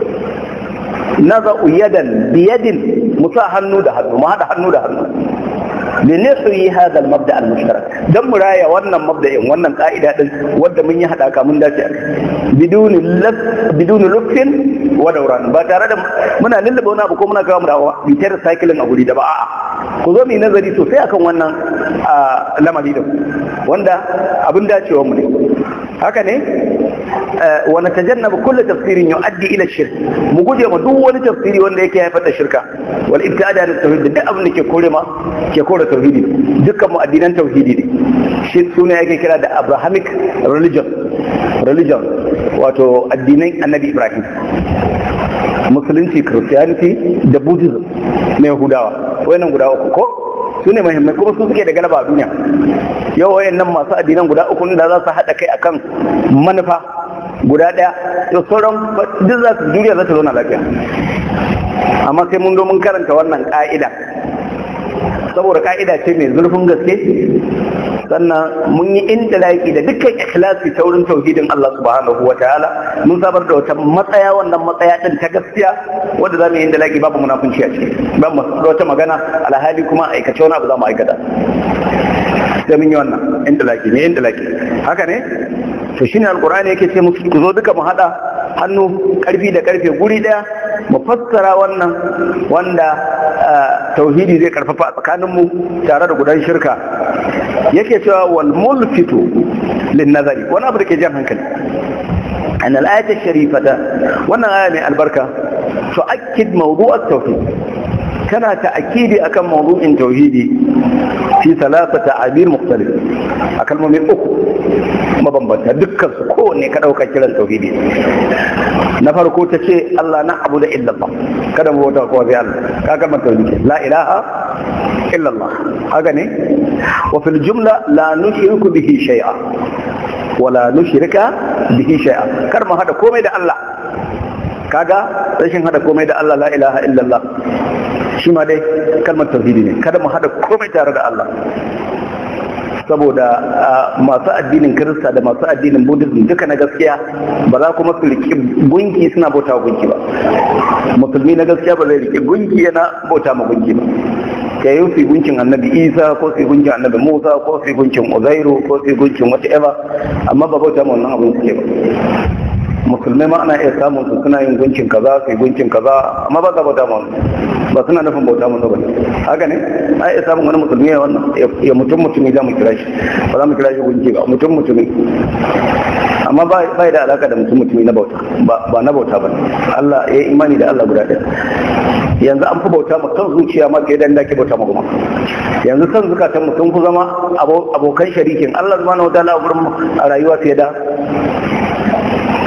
naza'u yadan biyadin musa hannu da hannu mu hada hannu da hannu لنحيي هذا المبدا المشترك dan mu raya wannan mabda'in wannan ka'ida din wanda mun yi hadaka mun dace bidun laf bidun lufin wa dawran ba tare da muna lullube wani abu ko muna kawo mu da bitar cycling a guri da ba a'a ku zo mu yi nazari sosai akan wannan lamari din wanda abin dacewa mu ne haka ne wa natajannabu kullu tafsirin yu'addi ila shirk mu guje ma duk wani tafsiri wanda yake haifar da shirka wal ibtada da tauhid duk abin da ke kore ma ke kore tauhidi dukkan mu addinan tauhidi ne shi sune yake kira da abrahamic religion religion wato addinan annabi ibrahim musulunci christianity da buddhism na yahudawa wayannan guda uku ko su ne muhimmai kuma su suke da galaba a duniya yau wayannan masu addinan guda uku da za su haɗa kai akan manufa guda ɗaya to sauran duk za su duniya za ta zauna lafiya amma sai mun zo mun karanta wannan ƙa'ida saboda ka'ida ce mai zurfin gaske sannan mun yi intilaki da dukkan ikhlasi ta wurin tauhidin Allah subhanahu wa ta'ala mun sabar da wata matsaya wannan matsaya din ta gaskiya wanda za mu yi intilaki babu munafunci a ciki ba mu da wata magana alhali kuma aikace wani abu za mu aikata sai mun yi wannan intilaki ne intilaki haka ne to shine alqur'ani yake ce musu ku zo duka mu hada hannu karfi da karfe guri daya mu fassara wannan wanda tauhidi zai karfafa a tsakaninmu tare da gudan shirka yake cewa wal mulfitu lin nazari wani abu da ke jan hankali an al-ayat sharifata wannan aya mai albarka tu'akkid mawdu' at-tauhid kana ta'kidi akan mawdu'in tauhidi fi thalathati abir mukhtalif a kalmomi uku mabambanta dukkan su kowanne ka dauka kiran tauhidi na farko ta ce Allah na abu da illallah kada mu bauta kowa sai Allah ka kalmar tauhidi la ilaha illallah haka ne wa fil jumla la nushriku bihi shay'a wa la nushrika bihi shay'a kar mu hada komai da Allah kaga rashin hada komai da Allah la ilaha illallah shi ma dai kalmar tauhidi ne kada mu hada komai tare da Allah saboda masu addinin kirista da masu addinin buddhism duka na gaskiya ba za kuma su riƙe gunki suna bauta wa gunki ba musulmi na gaskiya ba zai riƙe gunki yana bauta ma gunki ba ka yi su gunkin annabi isa ko su gunkin annabi musa ko su gunkin uzairu ko su gunkin whatever amma ba bauta ma wannan abin suke ba musulmai ma ana iya samun su suna yin gunkin kaza su gunkin kaza amma ba za bauta ma ba suna nufin bauta mu ba haka ne ai iya samun wani musulmi ya wannan ya mutum mutumi za mu kira shi ba za mu kira shi gunki ba mutum mutumi amma ba da alaka da mutum mutumi na bauta ba na bauta ba Allah ya yi imani da Allah guda ɗaya yanzu an fi bauta mu kan zuciya ma ke dan dake bauta mu kuma yanzu san zukatan mu sun fi zama abokan sharikin Allah subhanahu wa ta'ala a gurin a rayuwa fiye da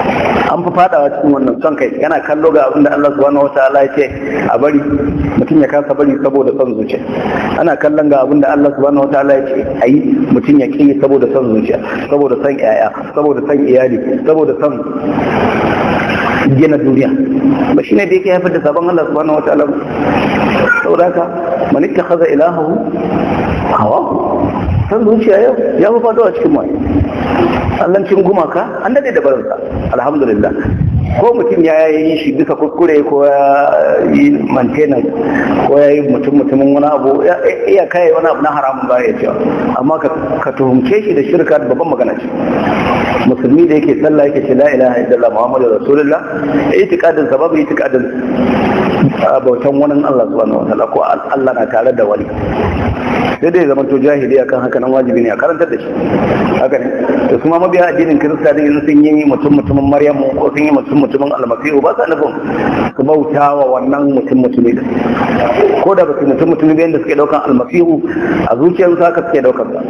an fi fadawa cikin wannan son kai yana kallo ga abin da Allah subhanahu wataala ya ce a bari mutum ya kasa bari saboda son zuciya ana kallon ga abin da Allah subhanahu wataala ya ce a yi mutum ya ƙi saboda son zuciya saboda son yaya saboda son iyali saboda son gina duniya ba shine da yake haifar da sabon Allah subhanahu wataala saboda haka man ittakhadha ilahahu hawa san zuciya yau ya fi fado a cikin mai allancin gumaka an dade da barinsa alhamdulillah ko mutum ya yi shi bisa kuskure ko ya yi maintenance ko ya yi mutum mutumin wani abu iya kai wani abu na haramun ba ya cewa amma ka tuhumce shi da shirka da babban magana ce musulmi da yake sallah yake ce la ilaha illallah muhammadu rasulullah itikadin sababu itikadin bautan wani Allah subhanahu wa ta'ala ko Allah na tare da wani sai dai zama to jahili akan haka nan wajibi ne a karantar da shi haka ne to kuma mabiya addinin kirista din sun yi mutum mutumin maryamu ko sun yi mutum mutumin almasihu ba sa nufin su bauta wa wannan mutum mutumi da ko da ba su mutum mutumi da suke daukan almasihu a zuciyarsu haka suke daukan ba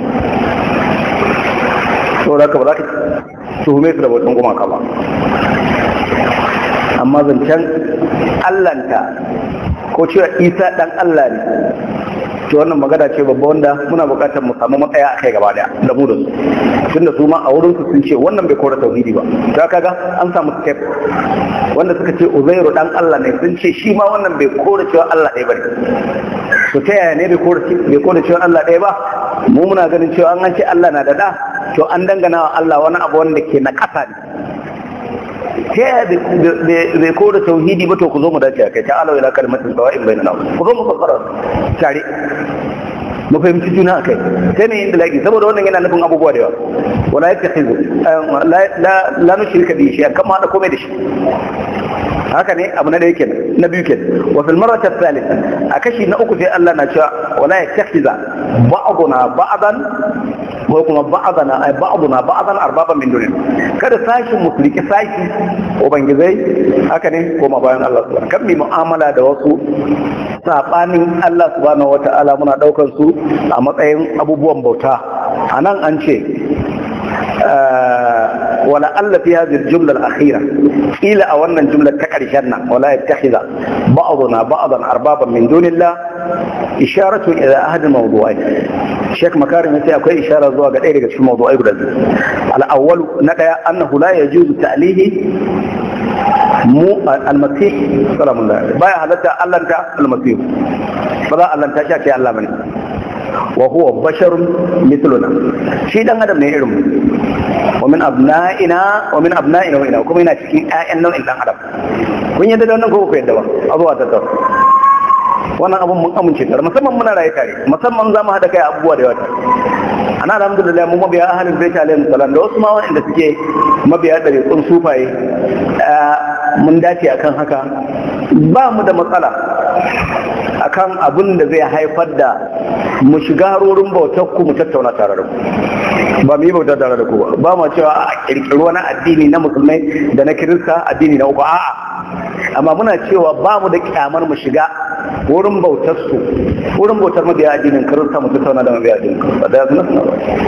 saboda haka ba za ka tuhume su da bautan gumaka ba amma zancen allanta ko cewa isa dan allah ne to wannan magana ce babba wanda muna buƙatar mu samu matsaya a kai gaba daya da mu da su tunda su ma a wurin su sun ce wannan bai kora tauhidi ba ta kaga an samu step wanda suka ce uzairu dan Allah ne sun ce shi ma wannan bai kora cewa Allah ɗaya bane to ta yaya ne bai kora bai kora cewa Allah ɗaya ba mu muna ganin cewa an ce Allah na da da to an dangana wa Allah wani abu wanda ke na ƙasa ne ta yaya bai kora tauhidi ba to ku zo mu dace a kai ta alawa ila kalmatin sawa'in bainana ku zo mu fassara tare mu fahimci juna a kai sai ne yin laki saboda wannan yana nufin abubuwa da yawa wala ya tafizu la nushrika bi shi kan ma da komai da shi haka ne abu na da yake na biyu ke wa fil marrati thalitha a kashi na uku sai Allah na cewa wala ya tafiza ba'duna ba'dan ko kuma ba'dana ay ba'duna ba'dan arbaban min dunin kada sashi musulki sashi ubangizai haka ne koma bayan Allah subhanahu kan mi mu'amala da wasu sabanin Allah subhanahu wata'ala muna daukar su a matsayin abubuwan bauta anan an ce wala alla fi hadhihi al-jumla al-akhira ila a wannan jumlar ta karshen nan wala yattakhidha ba'duna ba'dan arbaban min dunillah isharatu ila ahad al-mawdu'ain Sheikh Makarim yace akwai ishara zuwa ga ɗaya daga cikin mawdu'ai guda biyu al-awwal na daya annahu la yajuzu ta'lihi mu al-masih salamun alaihi baya halatta allanta al-masih ba za allanta shi ce Allah bane wa huwa basharun mithluna shi dan adam ne irin mu wa min abna'ina wa min abna'ina wa ina kuma yana cikin ƴaƴan nau'in dan adam kun yadda da wannan ko ku yadda ba a zuwa ta wannan abun mun amince tare musamman muna raye tare musamman za mu haɗa kai abubuwa da yawa tare ana alhamdulillah mu mabiya ahalin bai alaihi salam da wasu ma wanda suke mabiya da rikon sufaye mun dace akan haka ba mu da matsala akan abin da zai haifar da mu shiga harorin bautar ku mu tattauna tare da ku ba mu yi bautar tare da ku ba ba mu cewa a kirkiri wani addini na musulmai da na kirista addini na uku a'a amma muna cewa ba mu da kyamar mu shiga wurin bautar su wurin bautar mabiya addinin kirista mu tattauna da mabiya addinin kirista da yanzu na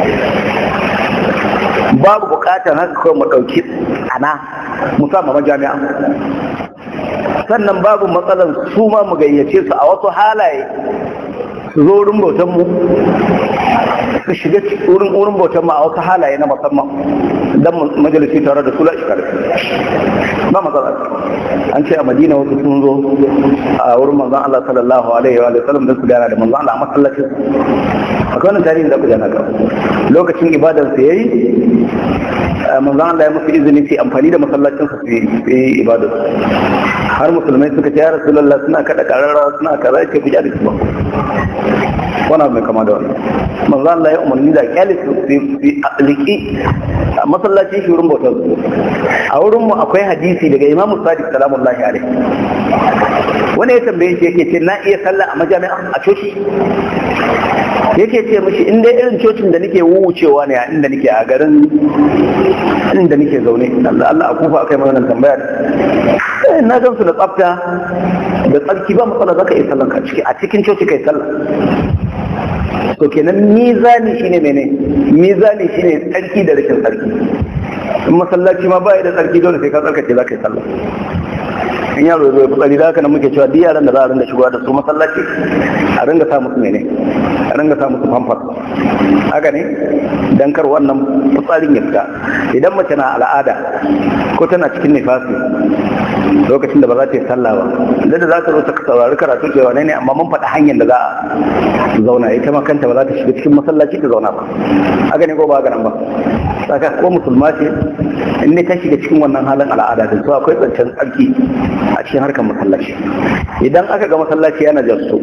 babu bukatar haka kawai mu ɗauki ana musamman majami'a sannan babu matsalar su ma mu gayyace su a wasu halaye su zo wurin bautan mu su shiga wurin wurin bautan mu a wasu halaye na musamman dan majalisi tare da su la shi ba matsala an ce a madina wasu sun zo a wurin manzon Allah sallallahu alaihi wa sallam don su gana da manzon Allah a masallacin akwai wannan tarihin da ku jana ka lokacin ibadar su yayi manzon Allah ya musu izini su amfani da masallacin su su yi ibadar har musulmai suka ce ya rasulullah suna kada kararra suna kaza ce ku da su ba wannan mai kama da wannan manzo Allah ya umarni da kyali su su aliki masallacin shi wurin bautar a wurin mu akwai hadisi daga Imam Sadiq salamullahi alaihi wani ya tambaye shi yake ce na iya sallah a majami'a a coci yake ce mishi in dai irin cocin da nake wucewa ne a inda nake a garin inda nake zaune Allah Allah a kufa akai mana tambaya na gan su da tsafta da tsarki ba matsala zaka iya sallan ka ciki a cikin coci kai sallah to kenan mizani shine mene mizani shine tsarki da rashin tsarki in masallaci ma ba da tsarki dole sai ka tsarkace za ka yi sallah in yaro zai fitsari da haka nan muke cewa duk yaran da za a ringa shigowa da su masallaci a ringa sa musu mene a ringa sa musu famfas haka ne dan kar wannan fitsarin ya fita idan mace na al'ada ko tana cikin nifasi lokacin da ba za ta yi sallah ba da da za ta zo ta saurari karatu cewa ne ne amma mun faɗi hanyar da za a zauna ita ma kanta ba za ta shiga cikin masallaci ta zauna ba haka ne ko ba haka nan ba saka ko musulma ce in ne ta shiga cikin wannan halin al'ada da su akwai tsancen tsarki a cikin harkar masallaci idan aka ga masallaci yana jasto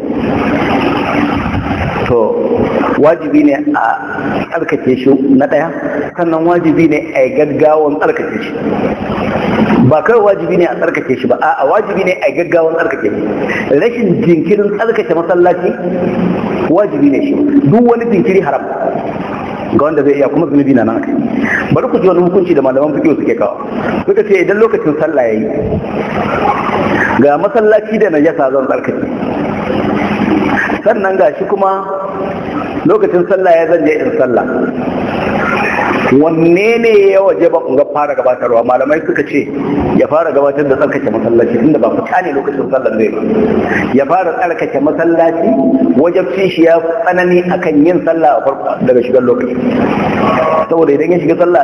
to wajibi ne a tsarkake shi na ɗaya sannan wajibi ne a gaggawan tsarkake shi ba kawai wajibi ne a tsarkake shi ba a wajibi ne a gaggawan tsarkake shi rashin jinkirin tsarkake masallaci wajibi ne shi duk wani jinkiri haram ga wanda zai iya kuma zunubi na nan kai bari ku ji wani hukunci da malaman fiqh suke kawo suka ce idan lokacin sallah yayi ga masallaci da najasa zan tsarkake sannan ga shi kuma lokacin sallah ya zan je in sallah wanne ne ya waje ba ga fara gabatarwa malamai suka ce ya fara gabatar da tsarkake masallaci tunda ba fita ne lokacin sallar zai ba ya fara tsarkake masallaci wajabcin shi ya tsanani akan yin sallah a farko daga shigar lokaci saboda idan ya shiga sallah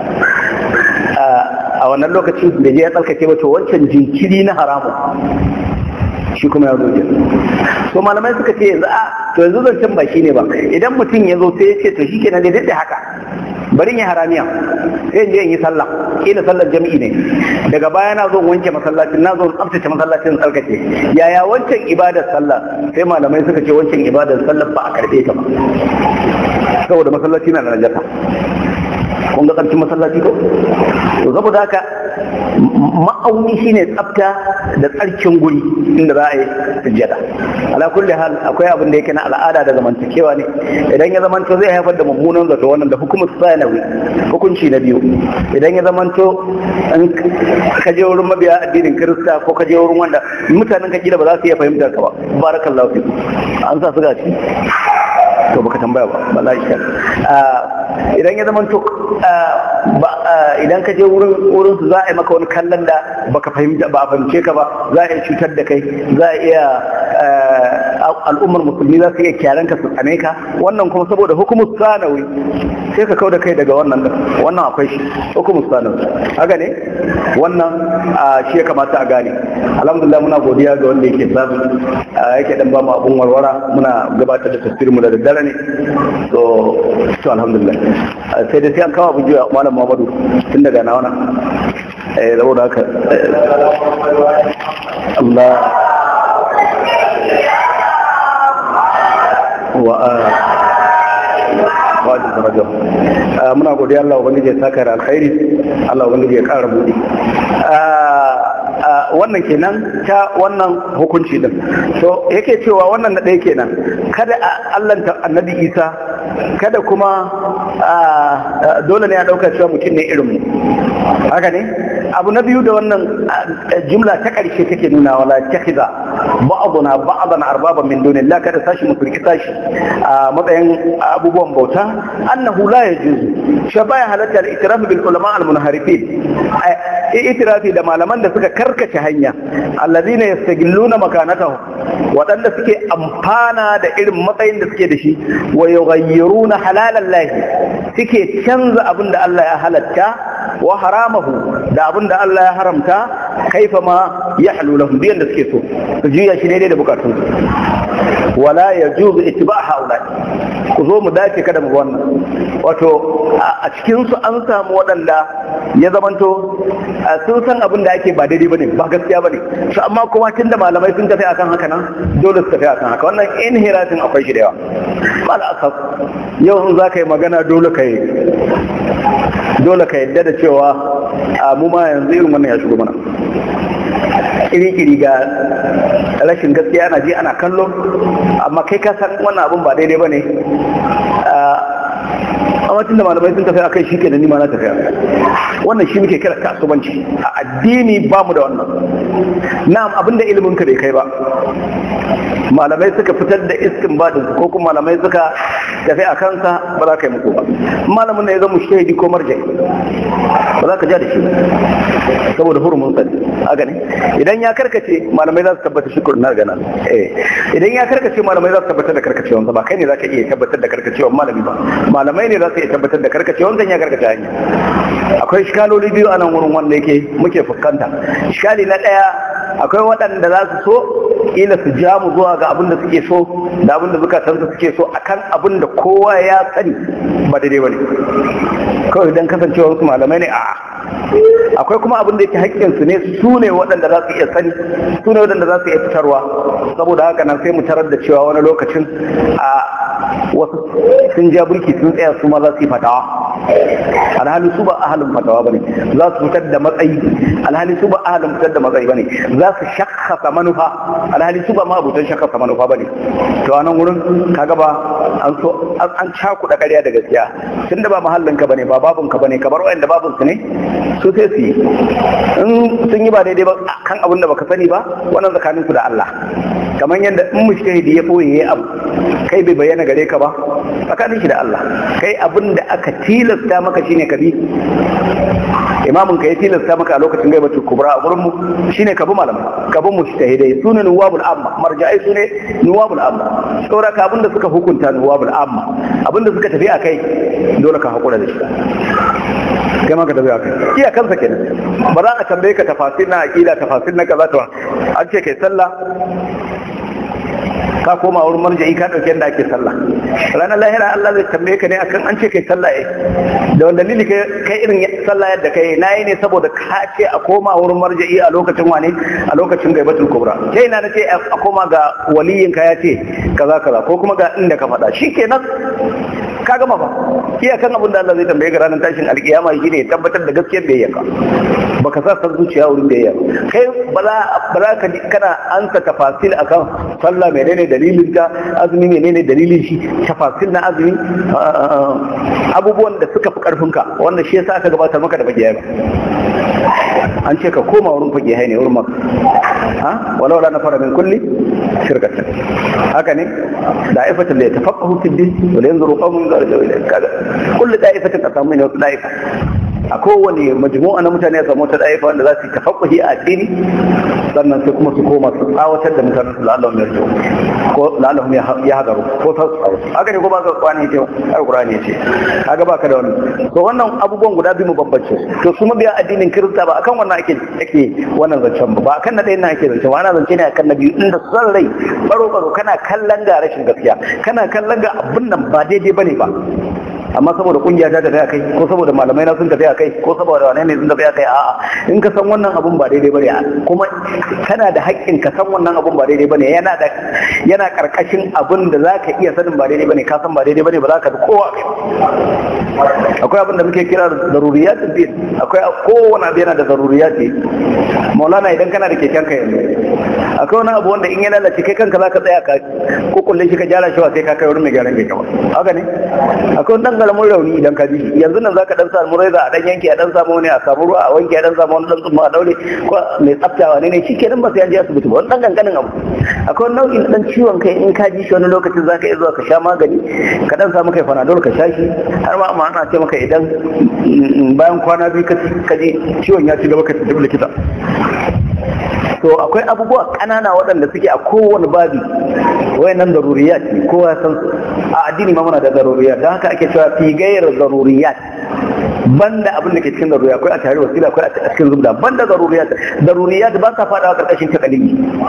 a wannan lokacin da je ya tsarkake ba to wancan jinkiri na haramu shi kuma ya zo to malamai suka ce yanzu a to yanzu zancen ba shi ne ba idan mutum ya zo sai ya ce to shi kenan dai da haka bari ya haramiya sai je in yi sallah kila sallar jami'i ne daga baya na zo wanke masallacin na zo tsaftace masallacin tsarkake yaya wancan ibadar sallah sai malamai suka ce wancan ibadar sallah ba a karbe ta ba saboda masallaci na da najasa kun ga tsarkin masallaci ko to saboda haka ma'auni shine tsafta da tsarkin guri inda za a yi sujjada ala kulli hal akwai abin da yake na al'ada da zamantakewa ne idan ya zamanto zai haifar da mummunan zato wannan da hukumar sanawi hukunci na biyu idan ya zamanto in ka je wurin mabiya addinin kirista ko ka je wurin wanda mutanen ka kila ba za su iya fahimtar ka ba barakallahu fi an sa su gaci to baka tambaya ba wallahi shi idan ya zamanto idan ka je wurin wurin su za a yi maka wani kallon da baka fahimta ba a fahimce ka ba za a iya cutar da kai za a iya al'ummar musulmi za su iya kyaran ka su tsane ka wannan kuma saboda hukumar sanawi sai ka kau da kai daga wannan wannan akwai shi hukumar sanawi haka ne wannan shi ya kamata a gane alhamdulillah muna godiya ga wanda yake samu yake dan ba mu abun warwara muna gabatar da tafsirin mu da daddare ne to to alhamdulillah sai da sai an kawo abu jiya malam Muhammadu tun daga na wannan eh saboda haka Allah wa wajin darajar muna godiya Allah ubangiji ya saka da alkhairi Allah ubangiji ya kara buɗe wannan kenan ta wannan hukunci din to yake cewa wannan na ɗaya kenan kada a allanta annabi isa kada kuma dole ne a ɗauka cewa mutum ne irinmu haka ne abu na biyu da wannan jumla ta ƙarshe take nuna wala takiza ba'duna ba'dan arbaban min dunillah kada sashi mu firki sashi a matsayin abubuwan bauta annahu la yajuzu shi baya halatta al-itiraf bil ulama al-munharifin itirafi da malaman da suka karkace hanya allazina yastagilluna makanatahu waɗanda suke amfana da irin matsayin da suke da shi wa yughayyiruna halalan lahi suke canza abin da Allah ya halatta wa haramahu da abin da Allah ya haramta kaifa ma ya halu lahum biyan da suke so su juya shi daidai da bukatun wala yajuzu ittiba haula ku zo mu dace kada mu wannan wato a cikin su an samu waɗanda ya zamanto sun san abin da ake ba daidai bane ba gaskiya bane su amma kuma tun da malamai sun tafi akan haka nan dole su tafi akan haka wannan inhiratin akwai shi da yawa ba da asas yau in za ka yi magana dole ka yi dole ka yadda da cewa a mu ma yanzu irin wannan ya shigo mana kiri-kiri ga rashin gaskiya ana ji ana kallo amma kai ka san wannan abin ba daidai ba ne amma tun da malamai sun tafi akai shi kenan ni ma na tafi wannan shi muke kira kasuwanci a addini ba mu da wannan na'am abinda ilimin ka bai kai ba malamai suka fitar da iskin badin ko kuma malamai suka tafi a kansa ba za ka yi muku ba malamin ne ya zama shahidi ko marjai ba za ka ja da shi saboda hurumin sani a gani idan ya karkace malamai za su tabbata shi kurna gana eh idan ya karkace malamai za su tabbatar da karkacewansa ba kai ne za ka iya tabbatar da karkacewan malami ba malamai ne za su iya tabbatar da karkacewansa ya karkace hanya akwai shikaloli biyu a nan wurin wanda yake muke fuskanta shikali na ɗaya akwai waɗanda za su so kila su ja mu zuwa ga abin da suke so da abin da zukatansu suke so akan abin da kowa ya sani ba daidai ba ne kawai idan kasancewa wasu malamai ne a'a akwai kuma abin da yake haƙƙinsu ne su ne waɗanda za su iya sani su ne waɗanda za su iya fitarwa saboda haka nan sai mu tarar da cewa wani lokacin a wasu sun ja burki sun tsaya su ma za su yi fatawa alhali su ba ahalin fatawa bane za su fitar da matsayi alhali su ba ahalin fitar da matsayi bane za su shakkasa manufa alhali su ba ma abutan shakkasa manufa bane to a nan wurin kaga ba an so an cakuɗa ƙarya da gaskiya tunda ba mahallin ka bane ba babun ka bane kamar wayanda babun su ne su sai su yi in sun yi ba daidai ba kan abin da baka sani ba wannan tsakanin su da Allah kamar yadda in mushtahidi ya boye yayi abu kai bai bayyana gare ka ba tsakanin shi da Allah kai abin da aka tilasta maka shine ka bi imamin ka ya tilasta maka a lokacin gaibatul kubra a gurin mu shine ka bi malamai ka bi mushtahidai sune nuwabul amma marja'ai sune nuwabul amma saboda ka abin da suka hukunta nuwabul amma abin da suka tafi a kai dole ka hakura da shi kai ma ka tafi haka iya kansa kenan ba za a tambaye ka tafasir na aqida tafasir na kaza ta an ce kai sallah ka koma wurin marja'i ka dauke da ake sallah ranar lahira Allah zai tambaye ka ne akan an ce kai sallah eh da wanda dalili kai irin sallah yadda kai nayi ne saboda ka ce a koma wurin marja'i a lokacin wane a lokacin gaibatul kubra kai na nace a koma ga waliyin ka ya ce kaza kaza ko kuma ga inda ka faɗa shikenan ka gama ba iyakan abin da Allah zai tambaye ka ranar tashin alkiyama shine ya tabbatar da gaskiyar da yaka baka sa san zuciya wurin da yaka kai ba za ba za ka kana ansa tafasil akan sallah menene dalilin ta azumi menene dalilin shi tafasil na azumi abubuwan da suka fi karfin ka wanda shi yasa aka gabatar maka da bagiyai an ce ka koma wurin fagiyai ne wurin maka ha walau la nafara min kulli shirkatan haka ne da'ifatul la yatafaqahu fi din wa la yanzuru qawmun yarju ilayka kaga kullu da'ifatin asamu ne da'ifa a kowane majmu'a na mutane ya samu ta da'ifa wanda za su tafaqahi a addini sannan sai kuma su koma su tsawatar da mutanen su la'allahum yarju ko la'allahum ya hadaru ko ta tsaro haka ne ko ba ka kwani ce alqur'ani ce kaga baka da wannan to wannan abubuwan guda biyu mu bambance to su mabiya addinin kirista ba akan wannan ake ake wannan zancen ba ba akan na ɗayan nan ake zancen ba ana zance ne akan na biyu inda son rai baro baro kana kallon ga rashin gaskiya kana kallon ga abin nan ba daidai bane ba amma saboda kungiya ta tafi kai ko saboda malamai na sun tafi kai ko saboda wane ne sun tafi kai a'a in ka san wannan abun ba daidai bane kuma kana da haƙƙin ka san wannan abun ba daidai bane yana da yana karkashin abun da zaka iya sanin ba daidai bane ka san ba daidai bane ba za ka bi kowa kai akwai abin da muke kira daruriyat din akwai kowane abu yana da daruriyat maulana idan kana da keken ka yanzu akwai wani abu wanda in ya lalace kai kanka za ka tsaya ka kukulle shi ka gyara shi ba sai ka kai wurin mai gyaran keke ba haka ne akwai dan karamin rauni idan ka ji shi yanzu nan zaka dan samu raiza a dan yanke a dan samu wani a samu ruwa a wanke a dan samu wani dan tsumma a daure ko mai tsaftawa ne ne shikenan ba sai an je asibiti ba wani dan kankanin abu akwai nau'in dan ciwon kai in ka ji shi wani lokacin zaka iya zuwa ka sha magani ka dan samu kai fanadol ka sha shi har ma amma ana ce maka idan bayan kwana biyu ka ji ciwon ya ci gaba ka tafi likita to akwai abubuwa ƙanana waɗanda suke a kowane babi wayannan daruriyat ne kowa ya san su a addini ma muna da daruriyat don haka ake cewa fi gairar daruriyat banda abin da ke cikin daruriyat akwai a tare wasila akwai a cikin zubda banda daruriyat daruriyat ba sa fada karkashin takalimi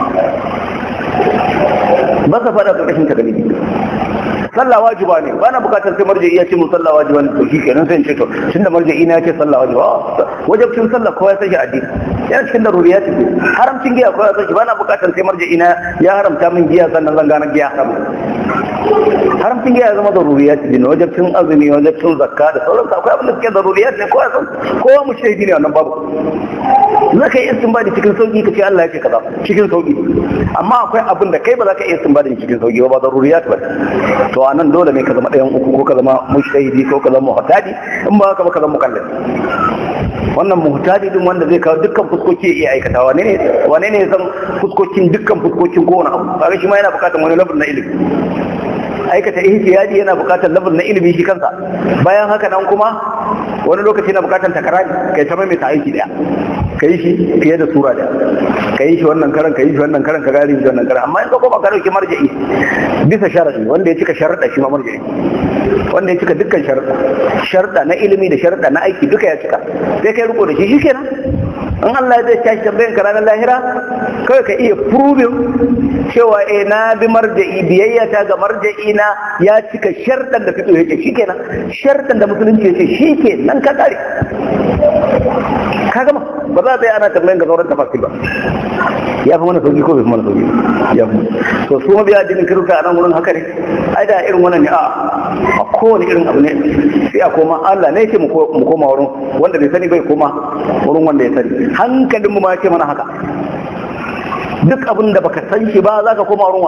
ba sa fada karkashin takalimi sallah wajiba ne ba na bukatar sai marja'i ya ce mun sallah wajiba ne to shi kenan sai in ce to tunda marja'i na ya ce sallah wajiba wajibcin sallah kowa ya san shi addini yana cikin daruriyat ne haramcin giya ko ya san shi bana bukatar sai marja'i na ya haramta min giya sannan zan gane giya haram haramcin giya ya zama daruriyat ne wajen cin azumi wajen cin zakka da sauran akwai abin da suke daruriyat ne ko ya san kowa mu shaidi ne wannan babu za ka yi istinbadi cikin sauki ka ce Allah ya ce kaza cikin sauki amma akwai abin da kai ba za ka iya istinbadi cikin sauki ba ba daruriyat ba to a nan dole ne ka zama ɗayan uku ko ka zama mushtahidi ko ka zama muhtadi in ba ka ba ka zama mukallaf wannan muhtadi din wanda zai kawo dukkan fuskoki ya iya aikata wane ne wane ne ya san fuskokin dukkan fuskokin kowane abu kaga shi ma yana bukatar wani level na ilimi aikata ihtiyadi yana bukatar level na ilimi shi kansa bayan haka nan kuma wani lokaci yana bukatar takarari kai ta mai ta aiki daya ka yi shi fiye da sura daya ka yi shi wannan karan ka yi shi wannan karan ka gari shi wannan karan amma in ka koma ka dauki marja'i bisa sharadi wanda ya cika sharuɗa shi ma marja'i wanda ya cika dukkan sharuɗa sharuɗa na ilimi da sharuɗa na aiki duka ya cika sai kai riko da shi shi kenan in Allah zai tashi tambayan ka ranar lahira kawai ka iya proving cewa eh na bi marja'i biyayya ta ga marja'i na ya cika sharɗan da fito yake shi kenan sharɗan da musulunci yake shi ke nan ka kare ka gama ba za a tsaye ana tambayan ga sauran tafasir ba ya fi mana sauki ko bai fi mana sauki ya fi to su mabiya addinin kirista a nan wurin haka ne ai da irin wannan ne a a kowane irin abu ne sai a koma Allah ne yake mu koma wurin wanda bai sani bai koma wurin wanda ya sani hankalin mu ma yake mana haka duk abin da baka san shi ba za ka koma wurin wa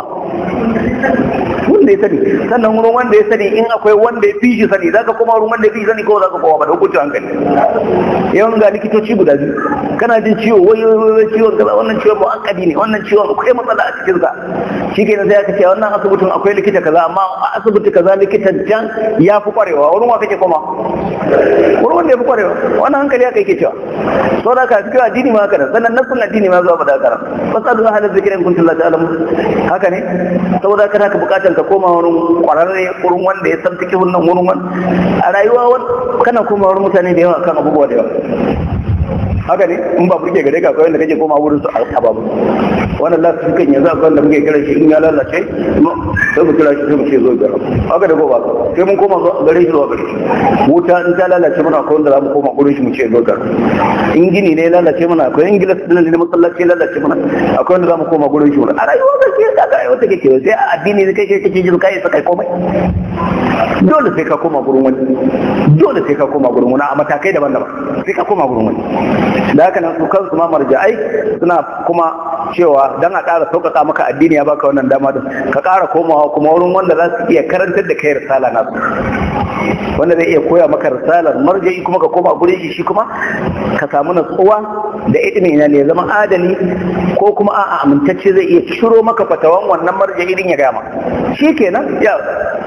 wanda ya sani sannan wurin wanda ya sani in akwai wanda ya fi shi sani za ka koma wurin wanda ya fi shi sani ko za ka koma ba da hukuncin hankali yawan ga likitoci guda biyu kana jin ciwo wai wai ciwon kaza wannan ciwon mu'akkadi ne wannan ciwon akwai matsala a cikin sa shi ke sai aka ce wannan asibitin akwai likita kaza amma a asibiti kaza likitan can ya fi kwarewa wurin wa kake koma wurin wanda ya fi kwarewa wannan hankali haka yake cewa sau da ka cikin addini ma haka nan sannan nasun addini ma zuwa ba da haka nan fasalu ahalar zikirin kuntum la ta'lamu haka ne saboda haka haka bukatar ka koma wurin kwararre wurin wanda ya san fikihun nan wurin wani a rayuwa kana koma wurin mutane da yawa kan abubuwa da yawa haka ne in ba burge gare ka kawai da kake koma wurin su a babu wannan lafi su kan yanzu akwai da muke kira shi in ya lalace sai mu kira shi sai mu ce zo ga haka da goba sai mun koma gare shi zuwa gare shi wuta in ta lalace mana akwai wanda za mu koma gurin shi mu ce zo ga in gini ne lalace mana akwai in gilas din ne masallaci lalace mana akwai wanda za mu koma gurin shi a rayuwa da ke da ga wata kake sai a addini ne kai kake jin kai sai kai komai dole sai ka koma gurin wani dole sai ka koma gurin wani a matakai daban-daban sai ka koma gurin wani da haka nan su kansu ma marja'ai suna kuma cewa dan a ƙara sauƙaƙa maka addini ya baka wannan dama din ka ƙara komawa kuma wurin wanda za su iya karantar da kai risala nasu wanda zai iya koya maka risalar marja'i kuma ka koma gurin shi shi kuma ka samu natsuwa da ilimi ina ne zama adali ko kuma a'a amintacce zai iya ciro maka fatawan wannan marja'i din ya gama shi kenan ya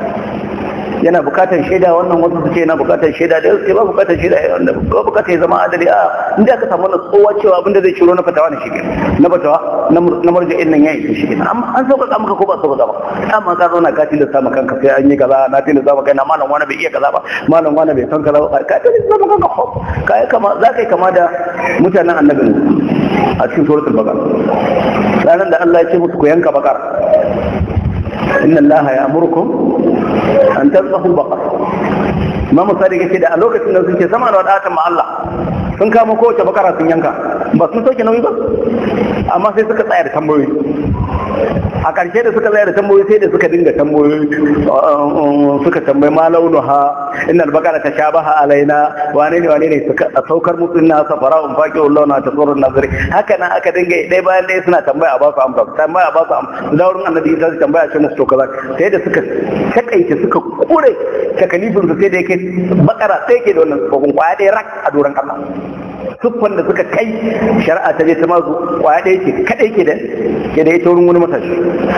yana bukatar shaida wannan wasu su ce yana bukatar shaida da yau ba bukatar shaida wanda ba bukatar ya zama adali a inda aka samu tsowa cewa abinda zai ciro na fatawa na shi na fatawa na marja'in nan ya yi shi kenan amma an sauƙaƙa maka ko ba sauƙaƙa ba amma ka zauna ka tilasta maka kanka sai an yi kaza na tilasta maka na malam wani bai iya kaza ba malam wani bai san kaza ba ka tilasta maka kanka ka yi kama za ka yi kama da mutanen annabi a cikin suratul baqara ranar da Allah ya ce musu ku yanka bakar inna Allah ya amurkum an tasbahu baqar ma misali yake da a lokacin da suke sama da wadatan ma Allah sun kama kowace bakara sun yanka ba sun sauke nauyi ba amma sai suka tsaya da tambayoyi a ƙarshe da suka tsaya da tambayoyi sai da suka dinga tambayoyi suka tambayi ma launuha inna albaqara tashabaha alaina wane ne wane ne suka saukar musu na safara un faqi launa ta tsoron nazari haka nan aka dinga dai bayan dai suna tambaya a ba su amsa tambaya a ba su amsa da wurin annabi sai tambaya ce musu to kaza sai da suka takaice suka kure takalifin su sai da yake bakara sai yake da wannan babun kwaya ɗaya rak a doron kasa siffan da suka kai shari'a ta je ta mazu kwaya ɗaya ce kaɗai ke da ke da ita wurin wani matashi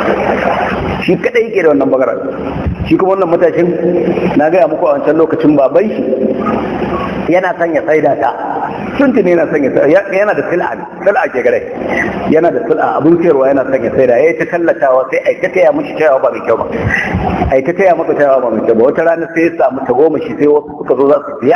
shi kaɗai ke da wannan bagara shi kuma wannan matashin na gaya muku a wancan lokacin baban shi yana son ya saida ta tuntun yana son ya yana da sil'a ne sil'a ke gare yana da sil'a abun sayarwa yana son ya saida yayi ta tallatawa sai ai ta taya mishi tayawa ba mai kyau ba ai ta taya masa tayawa ba mai kyau ba wata rana sai ya samu tagomashi sai wasu suka zo za su biya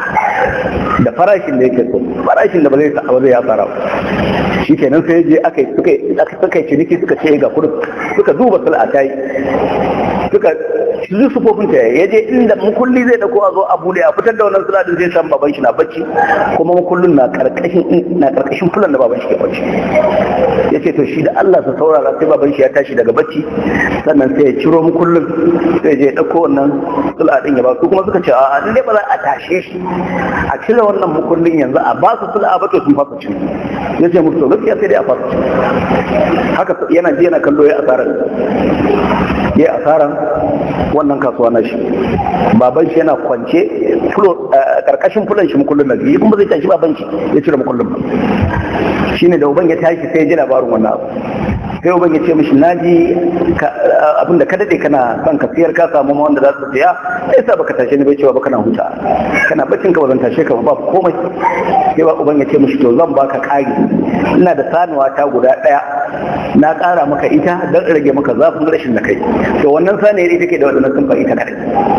da farashin da yake so farashin da ba zai sa ba zai ya fara shi kenan sai je aka suka suka ciniki suka ce ga kudin suka duba sil'a ta yi suka su sufofin ta ya je inda mukulli zai dauko a zo a bude a fitar da wannan suladin zai san baban shi na bacci kuma mukullin na karkashin na karkashin fulan da baban shi ke bacci ya ce to shi da Allah sa saurara sai baban shi ya tashi daga bacci sannan sai ya ciro mukullin sai je ya dauko wannan suladin ya ba su kuma suka ce a dai ba za a tashe shi a cire wannan mukullin yanzu a ba su sula ba to sun fasa cin ya ce musu gaskiya sai dai a fasa cin haka yana ji yana kallo ya asarar ya asaran wannan kasuwa na shi baban shi yana kwance karkashin fulan shi mukullin na biyu kuma zai tashi baban shi ya cire mukullin ba shine da uban ya tashi sai ya ji labarin wannan abu sai uban ya ce mishi naji abinda ka dade kana son ka siyar ka samu wanda za su siya sai sa baka tashe ni bai cewa ba kana huta kana baccin ka ba zan tashe ka ba komai sai ba uban ya ce mishi to zan baka kari ina da sanuwa ta guda daya na kara maka ita don rage maka zafin rashin da kai to wannan saniyar ita ke da wadannan sun ita kadai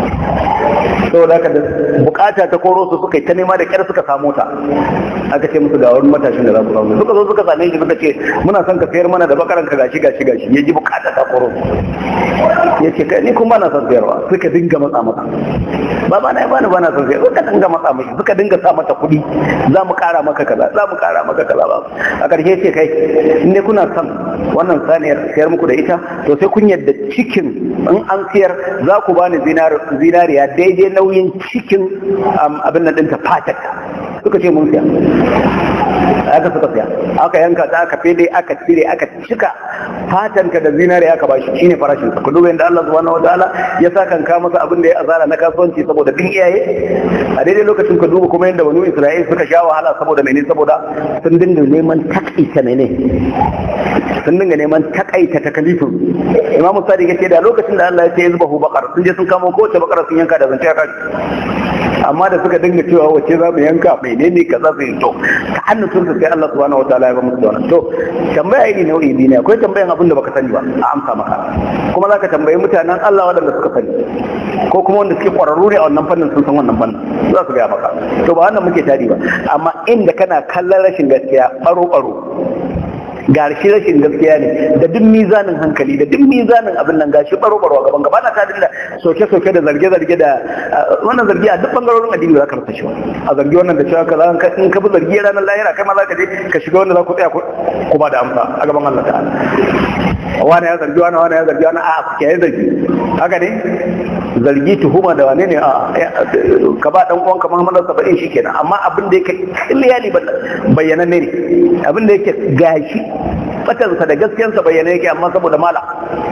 saboda haka da bukata ta koro su suka yi ta nema da kyar suka samu ta aka ce musu ga wani matashin da za ku samu suka zo suka same shi suka ce muna son ka sayar mana da bakaran ka gashi gashi gashi ya ji bukata ta koro ya ce kai ni kuma na son sayarwa suka dinga matsa masa ba ba na ya bani ba na son sayarwa suka dinga matsa mashi suka dinga sa mata kuɗi za mu kara maka kaza za mu kara maka kaza ba a ƙarshe ce kai in dai kuna son wannan saniyar sayar muku da ita to sai kun yadda cikin in an siyar za ku bani zinariya daidai nauyin cikin abin nan ɗinta fatar suka ce mun siya aka suka siya aka yanka ta aka fede aka cire aka cika fatanka da zinariya aka bashi shine farashin sa kullu da Allah subhanahu wataala ya sa kan ka masa abin da ya azara na kasuwanci saboda bin iyaye a daidai lokacin ka duba kuma yadda banu Isra'il suka sha wahala saboda mene saboda sun dinga neman takaita mene sun dinga neman takaita takalifin imamu sadiq yace da lokacin da Allah ya ce yazbahu baqar sun je sun kamo kowace bakara sun yanka da zance ya kaji amma da suka dinga cewa wace za mu yanka menene kaza su yi to ta hannun sun sai Allah subhanahu wataala ya ba musu wannan to tambaya iri nau'i biyu ne akwai tambayan abin da baka sani ba a amsa maka kuma zaka tambayi mutanen Allah waɗanda suka sani ko kuma wanda suke ƙwararru ne a wannan fannin sun san wannan fannin za su gaya maka to ba wannan muke tari ba amma inda kana kallon rashin gaskiya baro baro ga shi rashin gaskiya ne da duk mizanin hankali da duk mizanin abin nan gashi baro baro a gaban gaba na ta da soke soke da zarge zarge da wannan zargi a duk bangarorin addini za ka rasa shi a zargi wannan da cewa kaza in ka bi zargi ranar lahira kai ma za ka je ka shiga wanda za ku tsaya ku ba da amsa a gaban Allah ta'ala wani ya zargi wani wani ya zargi wani a ku kiyaye zargi haka ne zargi tuhuma da wane ne a ka ba dan uwanka Muhammadu saba'in shikenan amma abin da yake clearly bayyana ne abin da yake gashi batansa da gaskiyarsa bayyana yake amma saboda mala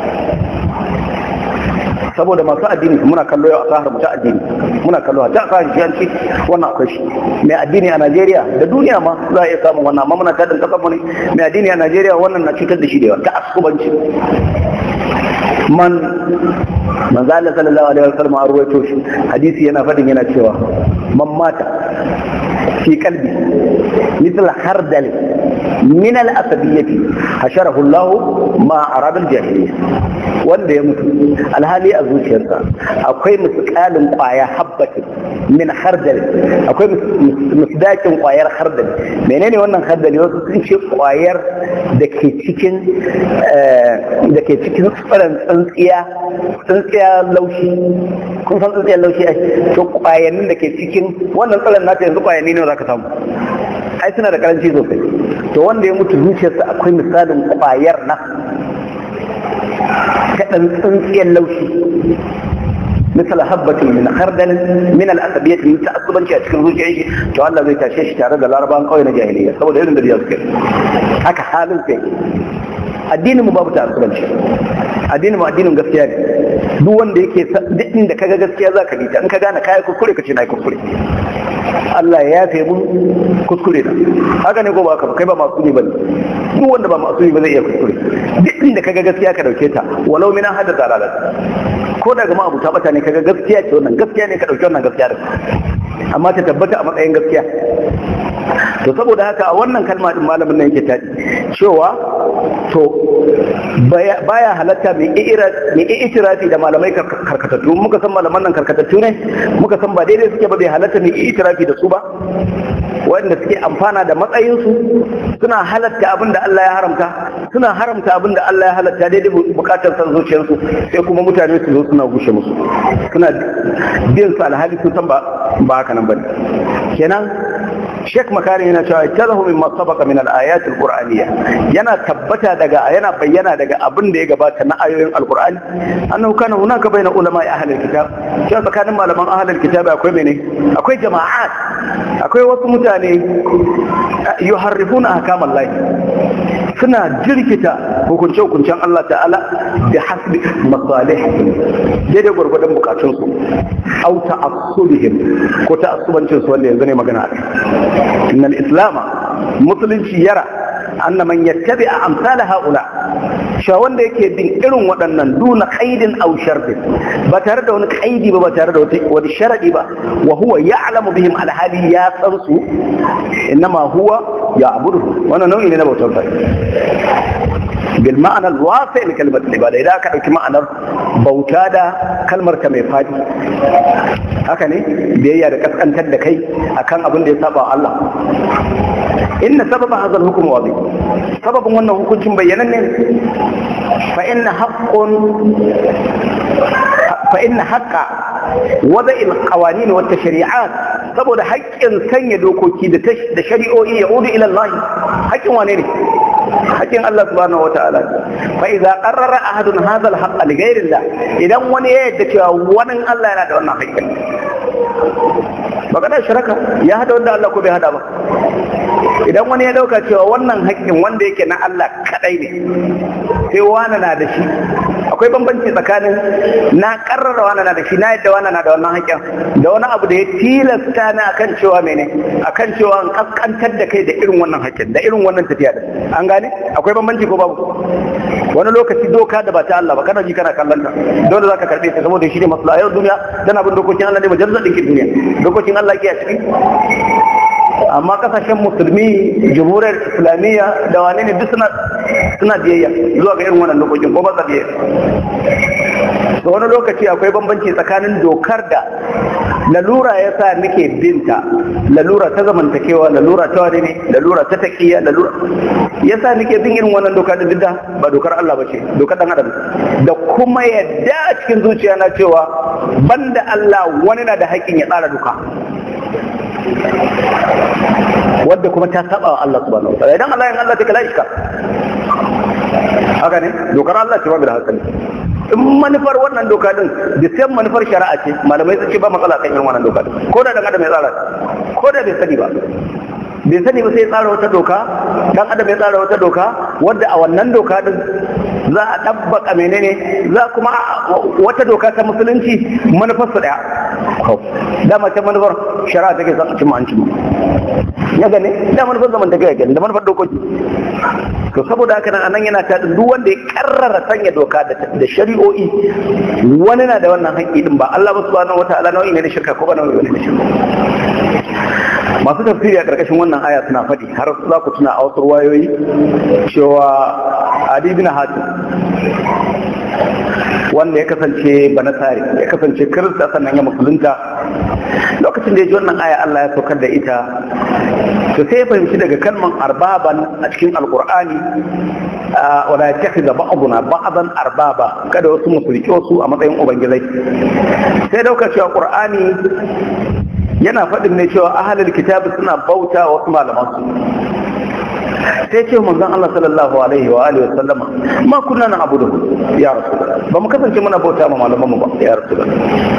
saboda masu addini muna kallo yau a sahar ta addini muna kallo ta sahar shiyanci wannan akwai shi mai addini a Najeriya da duniya ma za a iya samun wannan amma muna tadin kasar mu ne mai addini a Najeriya wannan na cutar da shi da yawa ta asubanci man manzo Allah sallallahu alaihi wasallam a ruwaito shi hadisi yana fadin yana cewa man mata fi qalbi مثل خردل من الأسبية حشره الله مع عرب الجاهلية wanda ya mutu alhali a zuciyarsa akwai miskalin kwaya habbatin min hardal akwai misdakin kwayar hardal menene wannan hardal wasu sun ce kwayar da ke cikin da ke cikin tsiran tsintsiya tsintsiya laushi kun san tsintsiyar laushi ai to kwayannin da ke cikin wannan tsiran nata yanzu kwayanni ne za ka samu ai suna da karanci sosai to wanda ya mutu zuciyarsa akwai misalin kwayar nan kaɗan tsintsiyar laushi misal habbatin min khardal min al-asabiyyah min ta'assubanci a cikin zuciyar shi to Allah zai tashe shi tare da larabawan kauye na jahiliya saboda irin da ya suke haka halin sai addinin mu babu ta'assubanci addinin mu addinin gaskiya ne duk wanda yake duk inda kaga gaskiya zaka bi ta in ka gane kai kuskure ka ce na kuskure Allah ya yafe mun kuskure da haka ne ko ba haka ba kai ba masu ne bane duk wanda ba masu ne ba zai iya kuskure duk inda kaga gaskiya ka dauke ta walau mina hada zalalat ko daga ma abuta bata ne kaga gaskiya ce wannan gaskiya ne ka dauki wannan gaskiya da amma ta tabbata a matsayin gaskiya to saboda haka a wannan kalma din malamin nan yake tadi cewa to baya halatta mai itirafi da malamai karkatattu muka san malaman nan karkatattu ne muka san ba daidai suke ba bai halatta mai itirafi da su ba wanda suke amfana da matsayinsu suna halatta abin da Allah ya haramta suna haramta abin da Allah ya halatta daidai bukatar san zuciyarsu sai kuma mutane su zo suna gushe musu suna biyan su alhali sun san ba haka nan bane kenan Sheikh Makari yana cewa tazahu mimma sabaqa min al-ayat al-qur'aniyya yana tabbata daga yana bayyana daga abin da ya gabata na ayoyin al-qur'ani annahu kana hunaka baina ulama ahli al-kitab cewa tsakanin malaman ahli al-kitab akwai mene akwai jama'at akwai wasu mutane yuharrifuna ahkam Allah suna jirkita hukunce hukuncen Allah ta'ala da hasbi masalih daidai gwargwadon bukatunsu au ta'assubihim ko ta'assubancin su wanda yanzu ne magana إن الإسلام مسلم يرى أن من يتبع أمثال هؤلاء shawon da yake bin irin waɗannan duna kaidin au sharfin ba tare da wani kaidi ba ba tare da wani sharadi ba wa huwa ya'lamu bihim alhali ya san su innama huwa ya'budu wannan nau'i ne na bautar sa bil ma'ana alwasi li kalmat ibada idan aka dauki ma'anar bauta da kalmar ta mai fadi haka ne biyayya da kaskantar da kai akan abin da ya saba Allah inna sababa hadha al-hukm wadi sababin wannan hukuncin bayyanan ne fa inna haqqun fa inna haqqa wada'i al-qawanin wa tashri'at saboda haƙƙin sanya dokoki da shari'o'i ya udu ila Allah haƙƙin wane ne haƙƙin Allah subhanahu wata'ala fa idza qarrara ahadun hadha al-haqq li ghayri Allah idan wani ya yadda cewa wani Allah yana da wannan haƙƙin magana shiraka ya hada wanda Allah ko bai hada ba idan wani ya dauka cewa wannan haƙƙin wanda yake na Allah kadai ne sai wani na da shi akwai bambanci tsakanin na karrara wani na da shi na yadda wani na da wannan haƙƙin da wani abu da ya tilasta ni akan cewa mene akan cewa an kaskantar da kai da irin wannan haƙƙin da irin wannan tafiya da an gane akwai bambanci ko babu wani lokaci doka da ba ta Allah ba kana ji kana kallon ta dole zaka karbe ta saboda shi ne maslaha yau duniya tana bin dokokin Allah ne majalisar ɗinkin duniya dokokin Allah ke a ciki amma kasashen musulmi jamhuriyar islamiyya da wane ne duk suna suna biyayya zuwa ga irin wannan dokokin ko ba sa biyayya da wani lokaci akwai bambanci tsakanin dokar da lalura ya sa nake binta lalura ta zamantakewa lalura ta wani ne lalura ta taƙiya lalura ya sa nake bin irin wannan doka da didda ba dokar Allah ba ce dokar ɗan adam da kuma yadda a cikin zuciya na cewa banda Allah wani na da haƙƙin ya tsara doka wadda kuma ta saba wa Allah subhanahu wa ta'ala idan Allah ya Allah take la iska haka ne dokar Allah ce babu da hankali in manufar wannan doka din da sai manufar shari'a ce malamai sun ce ba matsala kan irin wannan doka din ko da dan adam ya tsara ko da bai sani ba bai sani ba sai ya tsara wata doka dan adam ya tsara wata doka wadda a wannan doka din za a ɗabbaka menene za kuma wata doka ta musulunci manufar su daya dama ta manufar shari'a take son cimma an cimma ya gane da manufar zaman tafiya gani da manufar dokoki to saboda haka nan anan yana ta duk wanda ya karrara sanya doka da shari'o'i wani na da wannan haƙƙi din ba Allah ba subhanahu wataala nau'i ne na shirka ko ba nau'i ne na shirka masu tafsiri a ƙarƙashin wannan aya suna faɗi har za ku tuna a wasu wayoyi cewa adi bin hatim wanda ya kasance banasari ya kasance kirista sannan ya musulunta lokacin da ya ji wannan aya Allah ya saukar da ita to sai ya fahimci daga kalman arbaban a cikin alkur'ani wala ya tafi da ba'aduna ba'adan arbaba kada wasu musulki wasu a matsayin ubangizai sai dauka cewa qur'ani yana faɗin ne cewa ahalul kitabi suna bauta wasu malaman su sai ce manzon Allah sallallahu alaihi wa alihi wasallama ma kunna na abudu ya rasulullah ba mu kasance muna bauta ma malaman mu ba ya rasulullah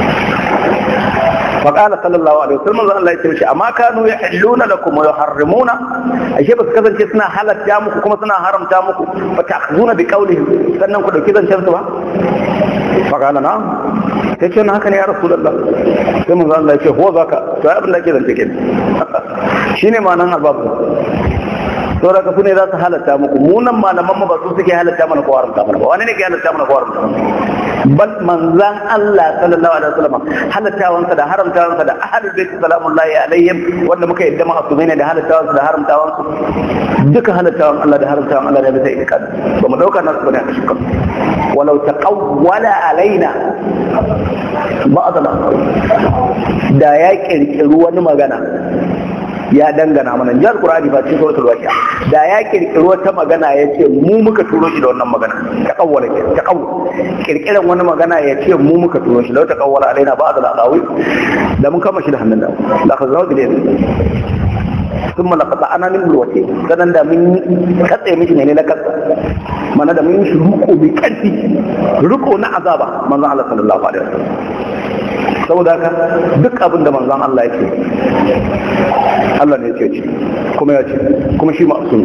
فقال صلى الله عليه وسلم الله يتمشي أما كانوا يحلون لكم ويحرمون أشياء بس كذا سنا حالة جامك كما سنا حرم جامك فتأخذون بقولهم سنن كده كذا شرطها فقال نعم تيجي هكذا يا رسول الله ثم قال الله هو ذاك فأبن لك كذا تكين شيني ما نهار باب saboda ka sune za su halatta muku munan malaman mu ba su suke halatta mana ko haramta mana ba wani ne ke halatta mana ko haramta mana bal manzan Allah sallallahu alaihi wasallam halattawansa da haramtawansa da ahlul bait salamullahi alaihim wanda muka yadda ma asumai ne da halattawansa da haramtawansu duka halattawan Allah da haramtawan Allah da bisa itikad ba mu dauka nasu bane a shukar walau taqawwala alaina ba'd al da ya kirkiri wani magana ya dangana mana jihar Qur'ani ba cikin suratul waqi'a da ya kirkiri wata magana ya ce mu muka turo shi da wannan magana ta kawwala ke ta kawwala kirkiran wani magana ya ce mu muka turo shi lau ta kawwala alaina ba'd al-aqawi da mun kama shi da hannun da la khazrahu bi sun mana kasa ana min bulwace sanan da mun katse miki ne na kasa mana da mun yi shi ruko mai karfi ruko na azaba manzon Allah sallallahu alaihi wasallam saboda haka duk abin da manzon Allah yake Allah ne yake ci kuma ya ce kuma shi ma'sum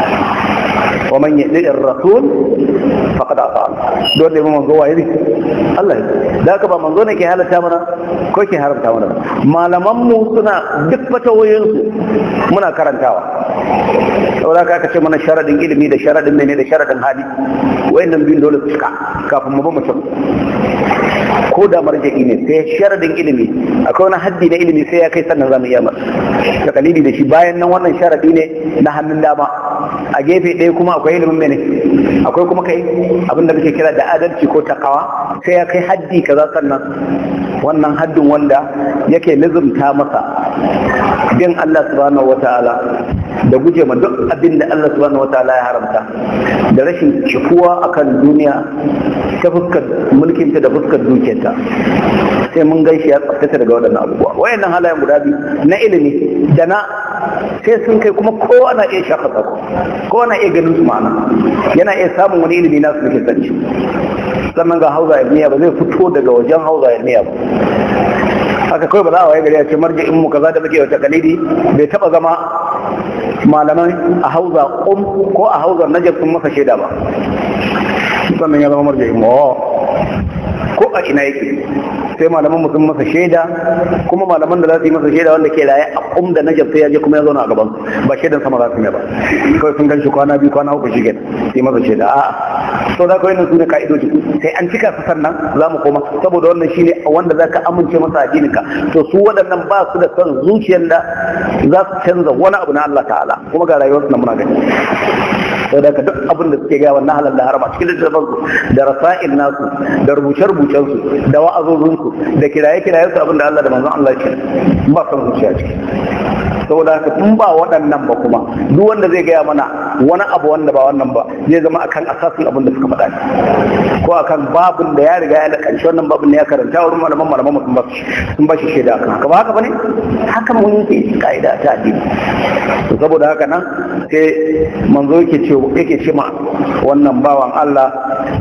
wa man yadi ar-rasul faqad ata don da manzo waye ne Allah ya da haka ba manzo ne ke halatta mana ko ke haramta mana malaman mu suna duk fatawoyin su muna karantawa saboda haka aka ce mana sharadin ilimi da sharadin mene da sharadin hali wayannan biyun dole su cika kafin mu ba mutum ko da marja'i ne sai sharadin ilimi akwai wani haddi na ilimi sai ya kai sannan zamu iya masa ta kalili da shi bayan nan wannan sharadi ne na hannun dama a gefe ɗaya kuma akwai ilimin mene akwai kuma kai abin da muke kira da adalci ko takawa sai ya kai haddi kaza sannan wannan haddin wanda yake lizumta masa bin Allah subhanahu wataala da guje ma duk abin da Allah subhanahu wataala ya haramta da rashin cikuwa akan duniya ta fuskar mulkinta da fuskar dukiyarta sai mun gaishe ya tsaftace daga waɗannan abubuwa wayannan halayen guda biyu na ilimi da na sai sun kai kuma kowa na iya shafa tsako kowa na iya ganin su ma'ana yana iya samun wani ilimi nasu da ke sanci sannan ga hauza ilmiya ba zai fito daga wajen hauza ilmiya ba haka kawai ba za a waye gari a ce marji'in mu kaza da muke wata kalidi bai taba zama malaman a hauza um ko a hauza najab sun masa shaida ba sannan ya zama marji'in mu ko a ina yake sai malaman sun masa shaida kuma malaman da za su yi masa shaida wanda ke raye a kum da najab sai ya je kuma ya zauna a gaban ba shaidan sama za su yi ba kawai sun gan shi kwana biyu kwana uku shi sai masa shaida a'a to za ka yi su ne ka'idoji sai an cika su sannan za mu koma saboda wannan shine wanda za ka amince masa addininka to su waɗannan ba su da son zuciyar da za su canza wani abu na Allah ta'ala kuma ga rayuwarsu na muna gani sai da duk abin da suke gaya wannan halal da harama cikin littattafan su da rasa'il nasu da rubuce-rubucen su da wa'azozin su da kiraye-kiraye su abin da Allah da manzon Allah ke ba son zuciya ciki saboda haka in ba waɗannan ba kuma duk wanda zai gaya mana wani abu wanda ba wannan ba zai zama akan asasin abin da suka faɗa ne ko akan babin da ya riga ya lakanci wannan babin ne ya karanta wurin malaman malaman sun ba sun ba shi shaida akan haka ba haka bane haka mun yake kaida ta addini saboda haka nan sai manzo yake ce yake ce ma wannan bawan Allah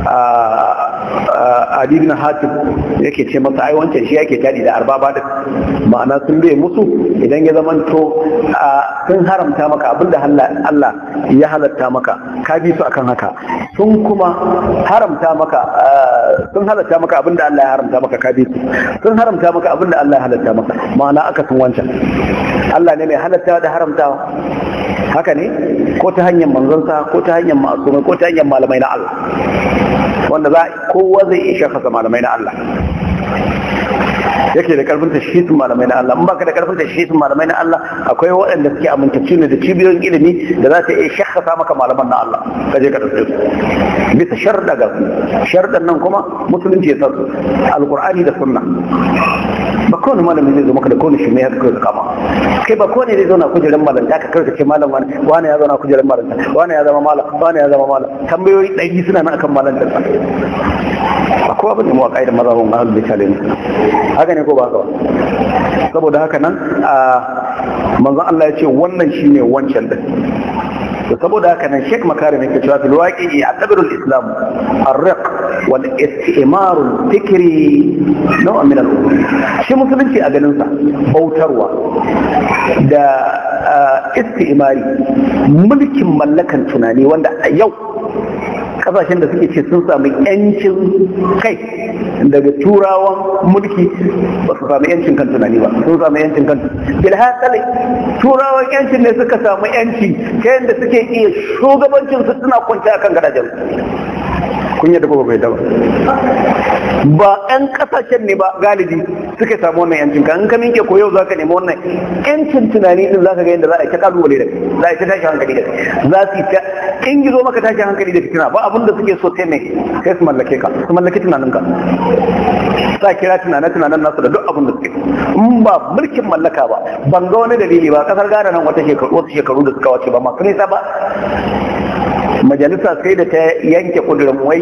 Adi bin Hatim yake ce masa ai wancan shi yake tadi da arbaba da ma'ana sun bai musu idan ya zamanto sun haramta maka abinda Allah ya halatta maka ka bi su akan haka sun kuma haramta maka sun halatta maka abinda Allah ya haramta maka ka bi su sun haramta maka abinda Allah ya halatta maka ma'ana aka sun wancan Allah ne mai halatta da haramtawa haka ne ko ta hanyar manzonsa ko ta hanyar ma'asumai ko ta hanyar malamai na Allah wanda za kowa zai iya shafasa malamai na Allah yake da karfin tashhisin malamai na Allah in baka da karfin tashhisin malamai na Allah akwai waɗanda suke amintacci ne da cibiyoyin ilimi da za ta iya shakasa maka malaman na Allah ka je ka tafi bisa sharda ga shardan nan kuma musulunci ya sa su alqur'ani da sunna ba kowane malami zai zo maka da kowane shi ne ya kai kama kai ba kowane zai zauna kujerar malanta ka kai ce malam wani wani ya zauna kujerar malanta wani ya zama malam wani ya zama malam tambayoyi ɗari suna nan akan malantar sa ba kowa bane mu a kaidar mazhabin ahlul bait ne haka ne ko ba haka ba saboda haka nan a manzon Allah ya ce wannan shine wancan din to saboda haka nan Sheikh Makarim yake cewa fil waqi'i ya'tabiru al-islam ar-riq wal istimar al-fikri naw'an min al-umur shi musulunci a ganin sa bautarwa da istimari mulkin mallakan tunani wanda a yau kasashen da suke ce sun sami yancin kai daga turawan mulki ba su sami yancin kan tunani ba sun sami yancin kan bilhassali turawan yancin ne suka samu yanci ta yadda suke iya shugabancin su suna kwanci akan gadajen kun yadda ko bai da ba ba 'yan kasashen ne ba galibi suka samu wannan yancin ka in ka minke ko yau zaka nemi wannan yancin tunani din zaka ga yadda za a yi ta kalubale da za a yi ta tashi hankali da za su yi ta in gizo maka tashi hankali da fitina ba abin da suke so sai mai sai su mallake ka su mallake tunanin ka sa kira tunanen tunanen nasu da duk abin da suke in ba mulkin mallaka ba ban ga wani dalili ba kasar Ghana nan wata shekaru wasu shekaru da suka wace ba masu nisa ba majalisa sai da ta yanke kudurin wai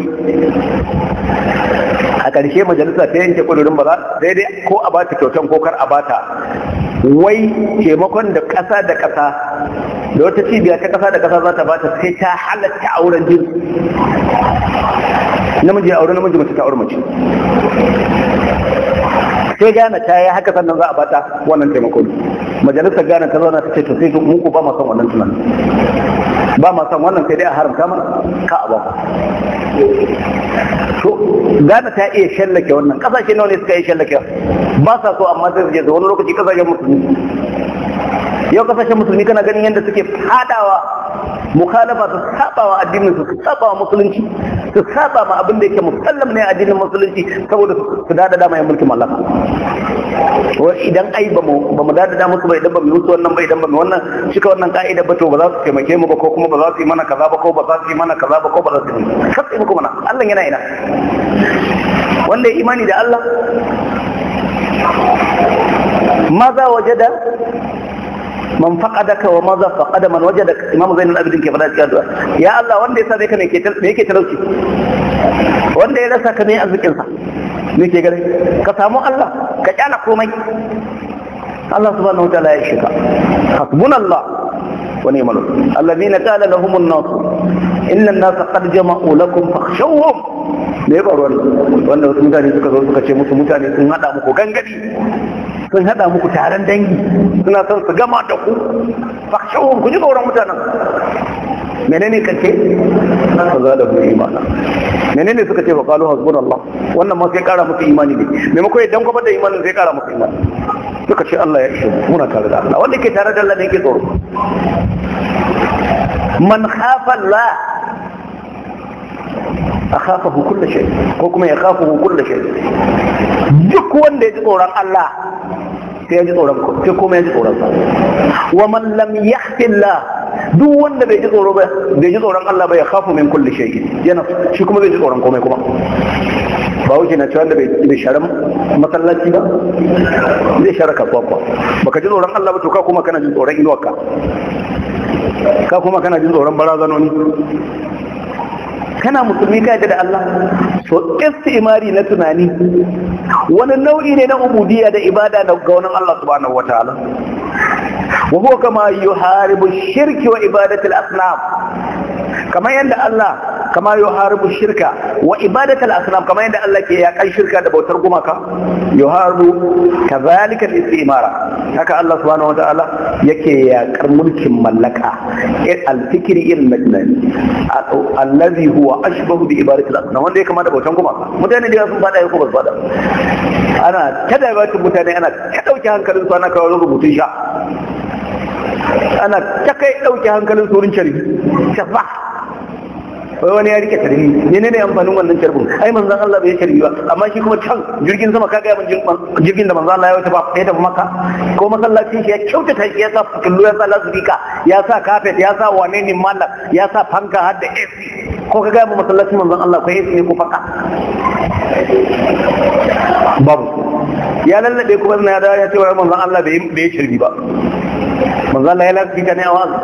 a ƙarshe majalisa ta yanke kudurin ba za daidai ko a bata kyautan ko kar a bata wai taimakon da ƙasa da ƙasa da wata cibiya ta ƙasa da ƙasa za ta bata sai ta halatta auren jinsi namiji aure namiji mace ta aure mace sai gane ta yi haka sannan za a bata wannan taimakon majalisar gane ta zauna ta ce to sai mu ku ba ma son wannan tunanin ba ma son wannan sai dai a haramta mana ka a ba to gane ta iya shallake wannan kasashe nawa ne suka yi shallake ba sa so amma sai su je wani lokaci kasashen musulmi yau kasashen musulmi kana ganin yadda suke fadawa mukhalafa su saba wa addinin su saba wa musulunci su saba ma abin da yake musallam ne addinin musulunci saboda su dada dama yin mulkin mallaka idan ai ba mu ba mu dada musu ba idan ba mu musu wannan ba idan ba mu wannan cika wannan ka'ida ba to ba za su taimake mu ba ko kuma ba za su yi mana kaza ba ko ba za su yi mana kaza ba ko ba za su yi mana kasu muku mana Allah yana ina wanda ya imani da Allah maza wajada man faqadaka wa maza faqada man wajadaka imamu zainul abidin ke fada cikin addu'a ya Allah wanda ya sa ka ne ke me yake talauci wanda ya rasa ka ne arzikin sa me ke gare ka samu Allah ka kyala komai Allah subhanahu wa ta'ala ya shika hasbunallah wa ni'mal wakeel alladhina qala lahum an-nas inna an-nasa qad jama'u lakum fakhshawhum me ba ruwan wanda wasu mutane suka zo suka ce musu mutane sun hada muku gangadi sun hada muku taron dangi suna son su gama da ku fakshawun ku ji tsoron mutanen menene kace fa za da ku imana menene suka ce fa qalu hasbunallah wannan ma sai kara musu imani ne maimakon idan kuma da imanin sai kara musu imani suka ce Allah ya ishe muna tare da Allah wanda ke tare da Allah ne yake tsoro man khafa Allah akhafahu kullu shay ko kuma ya khafahu kullu shay duk wanda ya ji tsoron Allah sai ya ji tsoron ko sai kuma ya ji tsoron sa wa man lam yahfillah duk wanda bai ji tsoro ba bai ji tsoron Allah ba ya khafu min kulli shay yana shi kuma bai ji tsoron komai kuma ba wuce na cewa da bai share masallaci ba zai share kasuwa kuwa baka ji tsoron Allah ba to ka kuma kana jin tsoron inuwarka ka kuma kana jin tsoron barazanoni kana musulmi ka yadda da Allah so istimari na tunani wani nau'i ne na ubudiyya da ibada da gaunin Allah subhanahu wataala wa huwa kama yuharibu shirki wa ibadatul asnam kamar yadda Allah kama yuharibu shirka wa ibadatul asnam kamar yadda Allah ke yakan shirka da bautar gumaka yuharibu kazalika al-istimara haka Allah subhanahu wataala yake yakar mulkin mallaka al-fikri al-majnun allazi huwa ashbahu bi ibadatul asnam wanda ya kama da bautan gumaka mutane da sun fada ko ba su fada ana kada batun mutane ana ta dauke hankalin su ana kawo rubutun sha ana ta kai dauke hankalin su wurin carbi shafa wai wani ya rike tarbi ne ne amfanin wannan carbin ai manzon Allah bai tarbi ba amma shi kuma can jirgin sama kaga yamin jirgin da manzon Allah ya wuce ba ya tafi maka ko masallacin shi ya kyautata shi ya sa kullu ya sa lasbika ya sa kafet ya sa wane ne mallam ya sa fanka har da AC ko kaga yamin masallacin manzon Allah ko AC ne ko fanka babu ya lallabe kuma na ya ya ce wa manzon Allah bai bai shirbi ba manzon Allah ya lasbika ne a wazi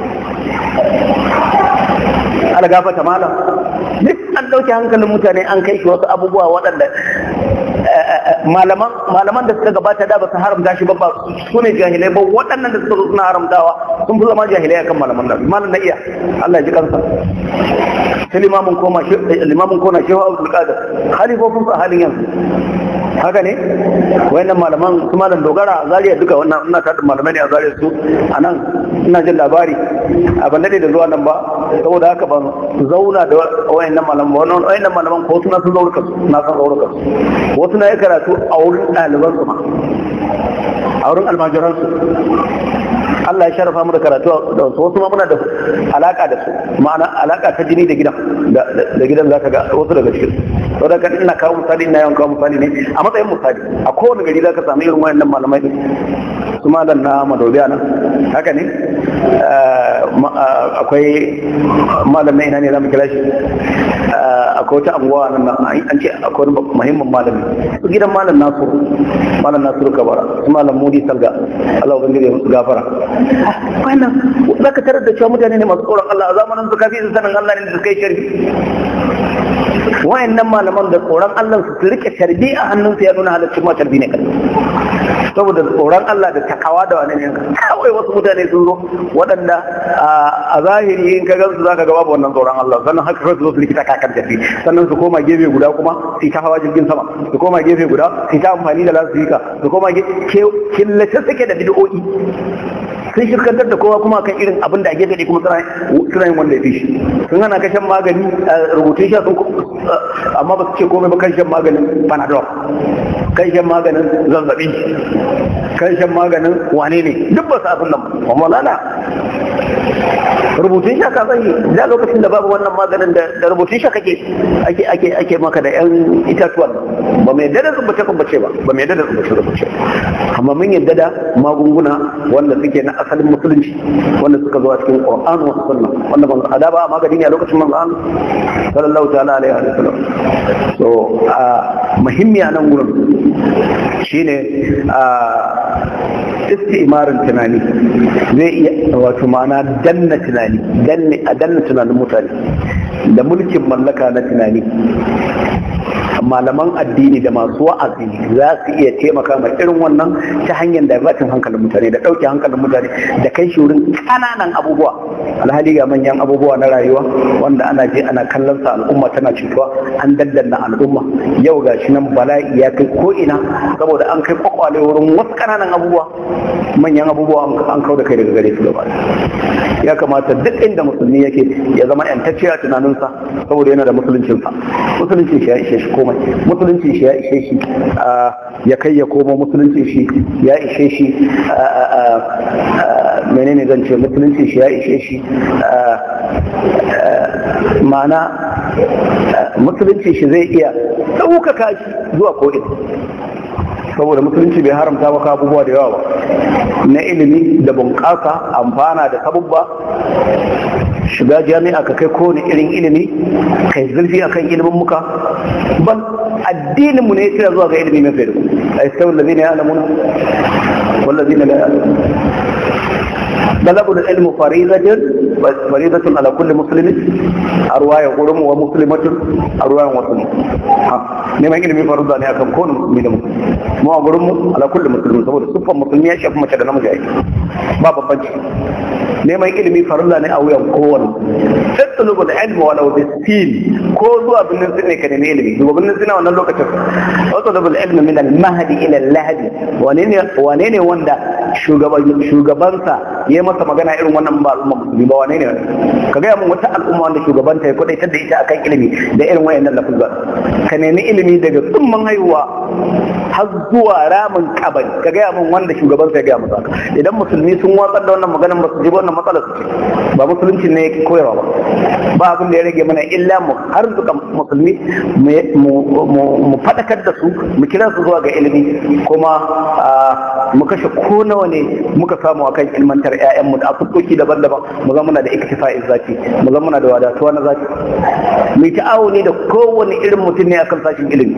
ala gafata malam duk an ɗauke hankalin mutane an kai shi wasu abubuwa waɗanda malaman malaman da suka gabata da ba su haramta shi ba ba su ne jahilai ba waɗannan da suka zo suna haramtawa sun fi zama jahilai akan malaman da malam na iya Allah ya ji kansa sai limamin koma limamin kona shehu Abdul Qadir halifofin sa halin yanzu haka ne wayannan malaman su malam dogara zariya duka wannan ina tada malamai ne a zariya su anan ina jin labari a ban dade da zuwa nan ba saboda haka ban zauna da wayannan malaman ba wannan wayannan malaman ko suna sun zaurka na san zaurka wasu na yi karatu a wurin ɗaliban su ma a wurin almajiran su Allah ya sharafa mu da karatu da wasu wasu ma muna da alaka da su ma'ana alaka ta jini da gidan da gidan zaka ga wasu daga cikin to da kan ina kawo misali ina yawan kawo misali ne a matsayin misali a kowane gari zaka samu irin wayannan malamai din su malam na madobiya nan haka ne akwai malamai ina ne zamu kira shi akwai wata anguwa nan an ce akwai muhimmin malami su gidan malam nasu malam nasu kabara su malam mudi salga Allah ubangiji ya musu gafara wannan zaka tarar da cewa mutane ne masu tsoron Allah a zamanin su kafi su sanin Allah ne da kai sharbi wayannan malaman da tsoron Allah su rike sharbi a hannunsu ya nuna halaccin ma sharbi ne kan saboda tsoron Allah da takawa da wani ne kawai wasu mutane sun zo waɗanda a zahiri in ka gansu zaka ga babu wannan tsoron Allah sannan haka kawai su zo su likita kakan tafi sannan su koma gefe guda kuma su ta hawa jirgin sama su koma gefe guda su ta amfani da lasifika su koma killace suke da bid'o'i sun shirkantar da kowa kuma kan irin abin da ake gani kuma suna yin wanda ya fi shi sun hana kashen magani rubutun sha sun amma ba su ce komai ba kan shan maganin panadol kan shan maganin zazzabi kan shan maganin wane ne duk ba su abin nan ba malala rubutun sha ka sani da lokacin da babu wannan maganin da rubutun sha kake ake ake ake maka da yan itatuwan ba mai yadda da rubuce rubuce ba ba mai yadda da rubuce rubuce amma mun yadda da magunguna wanda suke na asalin musulunci wanda suka zo a cikin Qur'an wa sunna wanda ban ada ba magani ne a lokacin manzo Allah sallallahu ta'ala alaihi wa sallam so a muhimmi a nan gurin shine a istimarin tunani zai iya wato ma'ana danna tunani danne a danna tunanin mutane da mulkin mallaka na tunani malaman addini da masu wa'azi za su iya taimaka ma irin wannan ta hanyar da batin hankalin mutane da ɗauke hankalin mutane da kai shi wurin ƙananan abubuwa alhali ga manyan abubuwa na rayuwa wanda ana je ana kallon sa al'umma tana cutuwa an daddanna al'umma yau ga shi nan bala'i ya kai ko ina saboda an kai kwakwale wurin wasu ƙananan abubuwa manyan abubuwa an kau da kai daga gare su gaba ya kamata duk inda musulmi yake ya zama yantacce a tunaninsa saboda yana da musuluncinsa musuluncin shi ya ishe shi komai musuluncin shi ya ishe shi ya kai ya komo musuluncin shi ya ishe shi menene zan ce musuluncin shi ya ishe shi ma'ana musuluncin shi zai iya ɗaukaka shi zuwa ko'ina saboda musulunci bai haramta maka abubuwa da yawa ba na ilimi da bunƙasa amfana da sabubba shiga jami'a ka kai kowane irin ilimi kai zurfi akan ilimin muka ban addinin mu ne ya kira zuwa ga ilimi mafi da a istawar da zina ya alamuna wallazina la ya'lamun طلب العلم فريضة فريضة على كل مسلم أرواية قرم ومسلمة أرواية وسلم neman ilimi farza ne akan kowane musulmi da musulmi mu a gurin mu ala kulli musulmi saboda siffar musulmi ya shafi mace da namiji aiki ba babbanci neman ilimi farza ne a wuyan kowane tattalubu da ilmi wa lau bisin ko zuwa birnin sin ne ka nemi ilimi zuwa birnin sin a wannan lokacin tattalubu da ilmi min al-mahdi ila al-lahdi wane ne wanda shugabansa ya masa magana irin wannan ba al'umma musulmi ba wane ne ka gaya mun wata al'umma wanda shugabanta ya kwadaitar da ita akan ilimi da irin wayannan lafuzan ka nemi ilimi daga tsumman haihuwa har zuwa ramin kabari ka gaya mun wanda shugabansa ya gaya masa idan musulmi sun watsar da wannan maganar ba su ji wannan matsalar su ce ba musulunci ne yake koyarwa ba ba abin da ya rage mana illa mu har zuka musulmi mu faɗakar da su mu kira su zuwa ga ilimi kuma mu kashe ko nawa ne muka samu akan ilmantar ƴaƴanmu da asukoki daban-daban mu zama muna da iktifa'in zaki mu zama muna da wadatuwa na zaki mu ta'awuni da kowane irin mutum ne akan sashin ilimi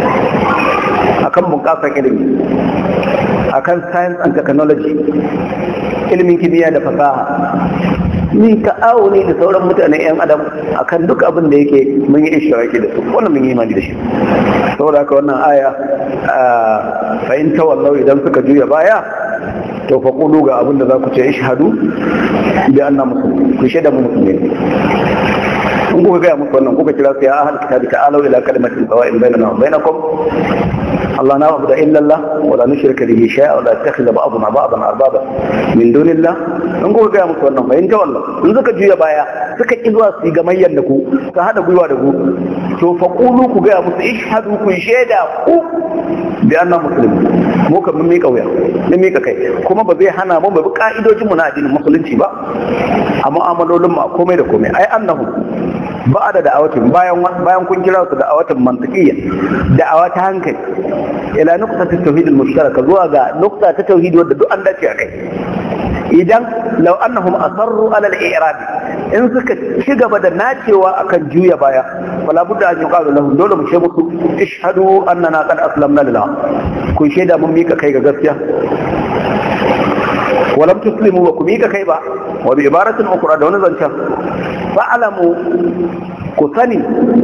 akan bunƙasar ilimi akan science and technology ilimin kimiyya da fasaha ni ta'awuni da sauran mutane yan adam akan duk abin da yake mun yi ishiraki da su wannan mun yi imani da shi saboda haka wannan aya fa in tawallau idan suka juya baya to fa qulu ga abin da za ku ce ishhadu bi anna muslimin ku shaida mu musulmi in kuka gaya musu wannan kuka kira su ya ahal kitabi ta'alu ila kalimatin sawa'in bainana wa bainakum الله لا نعبد إلا الله ولا نشرك به شيئا ولا يتخذ بعضنا بعضا أربابا من دون الله in kuka gaya musu wannan bayan wallah in suka juya baya suka ki zuwa su ga mayyan da ku su hada gwiwa da ku to fa qulu ku gaya musu ishhadu ku shaida ku bi anna muslimin mu kan mun mika wuya mun mika kai kuma ba zai hana mu bi ka'idojin mu na addinin musulunci ba a mu'amalolin mu a komai da komai ai annahu ba da da'awatin bayan bayan kun kira su da'awatin mantiqiyya da'awa ta hankali ila nuqta ta tauhid al-mushtaraka zuwa ga nuqta ta tauhid wadda duk an dace a kai idan law annahum asarru ala al-i'rab in suka ci gaba da nacewa akan juya baya wala budda an yuqalu lahum dole mu ce musu ishhadu annana qad aslamna lillah kun shaida mun mika kai ga gaskiya ولم تسلموا وكميك كيبا وبعبارة أخرى دون ذنشا فاعلموا كثني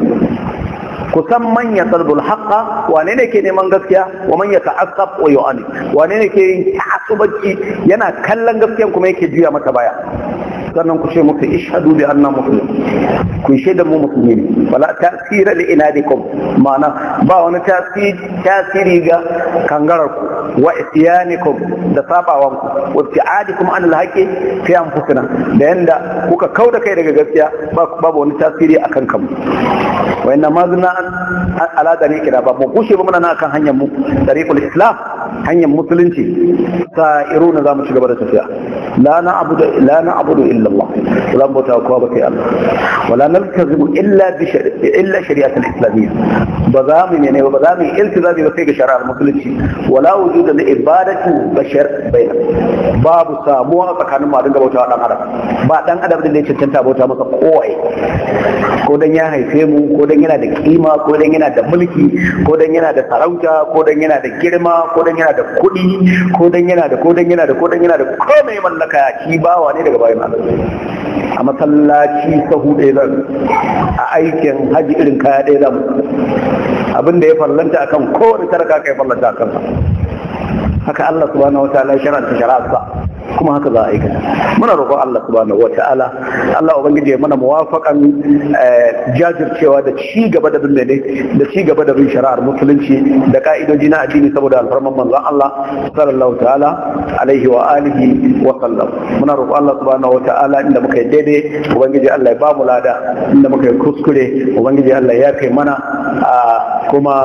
kusan man ya talbul haqqa wane ne ke neman gaskiya wa man ya ta'assab wa yu'ani wane ne ke yin ta'assubanci yana kallon gaskiyan kuma yake juya mata baya sannan ku ce muku ishhadu bi anna muslim ku shaida mu musulmi ne wala ta'sira li inadikum ma'ana ba wani tasiri ga kangarar ku wa isyanikum da sabawan ku wa ibtiadikum an alhaqi fi anfusina da yanda kuka kauda kai daga gaskiya babu wani tasiri akan kanmu wa inna ma zuna ala dariqina ba mu kushe ba muna nan akan hanyar mu dariqul islam hanyar musulunci sa'iruna zamu ci gaba da tafiya la na'budu la na'budu illa Allah wala bauta kowa ba sai Allah wala naltazimu illa bi illa shari'at al-islamiyya ba za mu ne ba za mu iltizabi ba sai ga shari'ar musulunci wala wujuda li ibadati bashar baina babu samuwa tsakanin mu dinga bauta dan adam ba dan adam da ya cancanta bauta masa kowai ko dan ya haife mu ko dan yana da kima ko dan yana da mulki ko dan yana da sarauta ko dan yana da girma ko dan yana da kuɗi ko dan yana da ko dan yana da ko dan yana da komai mallaka shi bawa ne daga bayan Allah a masallaci sahu ɗaya zan a aikin haji irin kaya ɗaya zan abin da ya fallanta akan kowane tarka kai fallanta akan haka Allah subhanahu wa ta'ala shar'anta shari'arsa kuma haka za a aikata muna roƙon Allah subhanahu wa ta'ala Allah ubangiji ya mana muwafaƙan jajircewa da ci gaba da bin da ci gaba da bin shari'ar musulunci da ka'idoji na addini saboda alfarman manzon Allah sallallahu ta'ala alaihi wa alihi wa sallam muna roƙon Allah subhanahu wa ta'ala inda muka yi daidai ubangiji Allah ya ba mu lada inda muka yi kuskure ubangiji Allah ya kai mana kuma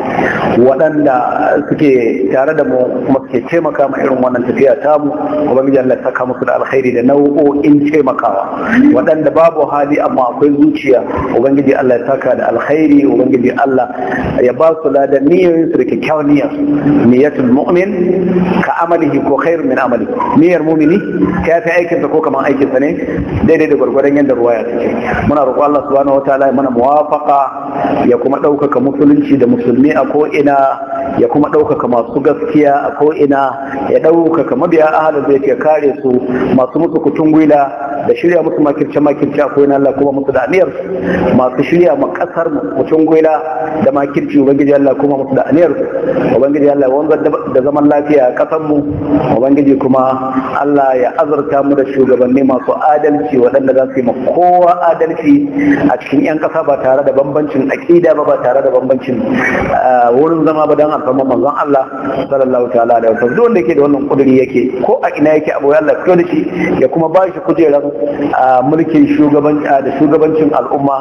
waɗanda suke tare da mu kuma suke taimaka ma irin wannan tafiya tamu ubangiji Allah saka musu da alkhairi da nau'o'in taimakawa waɗanda babu hali amma akwai zuciya ubangiji Allah ya saka da alkhairi ubangiji Allah ya ba su ladan niyyar su da kyakkyawan niyyar niyyatul mu'min ka amalihi ko khairu min amali niyyar mu'mini ka fi aikin sa ko kaman aikin sa ne daidai da gwargwadon yadda ruwaya take muna roƙo Allah subhanahu wataala ya mana muwafaqa ya kuma ɗaukaka musulunci da musulmi a ko ina ya kuma ɗaukaka masu gaskiya a ko ina ya ɗaukaka mabiya ahalin zai ke kare su masu musu kutun gwila da shirya musu makirce makirce a koyin Allah kuma musu da aniyar masu shirya ma kasar mutum gwila da makirci ubangiji Allah kuma musu da aniyar ubangiji Allah wanzar da zaman lafiya a kasar mu ubangiji kuma Allah ya azurta mu da shugabanni masu adalci waɗanda za su yi ma kowa adalci a cikin 'yan ƙasa ba tare da bambancin aƙida ba ba tare da bambancin wurin zama ba don alfarma manzon Allah sallallahu ta'ala da wasallam duk wanda yake da wannan kuduri yake ko a ina yake abu Allah fito da shi ya kuma ba shi kujerar mulkin shugaban da shugabancin al'umma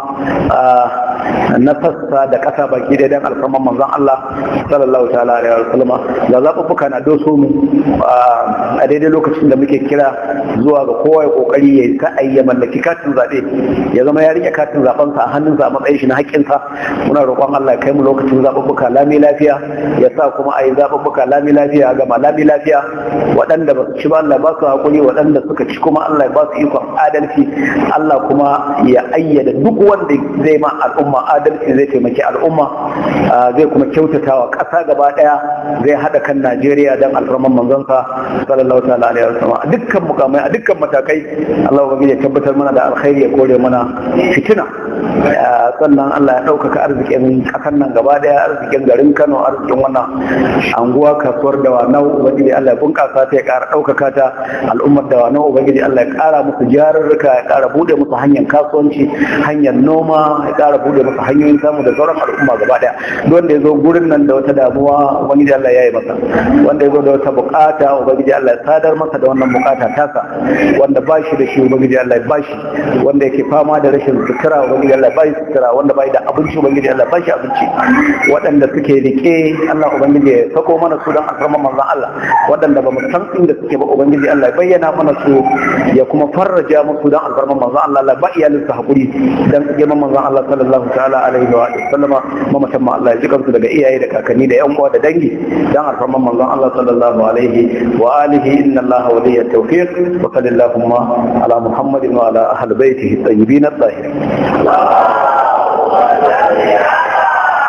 na sassa da ƙasa baki da dan alfarman manzon Allah sallallahu ta'ala alaihi wa sallama ga zaɓuɓɓuka na doso mu a daidai lokacin da muke kira zuwa ga kowa ya kokari ya sa'ayi ya mallaki katin zaɓe ya zama ya rike katin zaɓensa a hannunsa a matsayin shi na haƙƙinsa muna roƙon Allah ya kai mu lokacin zaɓuɓɓuka lami lafiya ya sa kuma a yi zaɓuɓɓuka lami lafiya gama lami lafiya waɗanda ba su ci ba Allah ba su haƙuri waɗanda suka ci kuma Allah ya ba su ikon adalci Allah kuma ya ayyada duk wanda zai ma al'umma adalci zai taimaki al'umma zai kuma kyautata wa ƙasa gaba ɗaya zai haɗa kan Najeriya don alfarman manzonsa sallallahu ta'ala alaihi wasallam a dukkan mukamai a dukkan matakai Allah ubangiji ya tabbatar mana da alkhairi ya kore mana fitina sannan Allah ya ɗaukaka arzikin ƙasar nan gaba ɗaya arzikin garin Kano arzikin wannan anguwa kasuwar da wanau ubangiji Allah ya bunƙasa ta ya ƙara ɗaukaka ta al'ummar da wanau ubangiji Allah ya ƙara musu jarurruka ya ƙara buɗe musu hanyar kasuwanci hanyar noma ya ƙara buɗe musu hanyoyin samu da sauran al'umma gaba ɗaya duk wanda ya zo gurin nan da wata damuwa ubangiji Allah ya yi masa wanda ya zo da wata buƙata ubangiji Allah ya sadar masa da wannan buƙata tasa wanda ba shi da shi ubangiji Allah ya ba shi wanda yake fama da rashin sutura ubangiji ubangiji Allah ba shi sutura wanda ba da abinci ubangiji Allah ba shi abinci waɗanda suke rike Allah ubangiji ya sako mana su don alfarman manzon Allah waɗanda ba mu san inda suke ba ubangiji Allah ya bayyana mana su ya kuma farraja musu don alfarman manzon Allah Allah ba iyalin su hakuri dan girman manzon Allah sallallahu ta'ala alaihi wa sallama mamatan ma Allah ya ji kansu daga iyaye da kakanni da yan uwa da dangi dan alfarman manzon Allah sallallahu alaihi wa alihi inna Allah waliyya tawfiq wa sallallahu ala muhammadin wa ala ahli baitihi tayyibin at-tahirin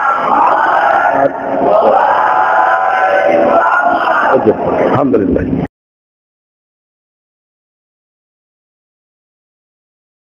الحمد لله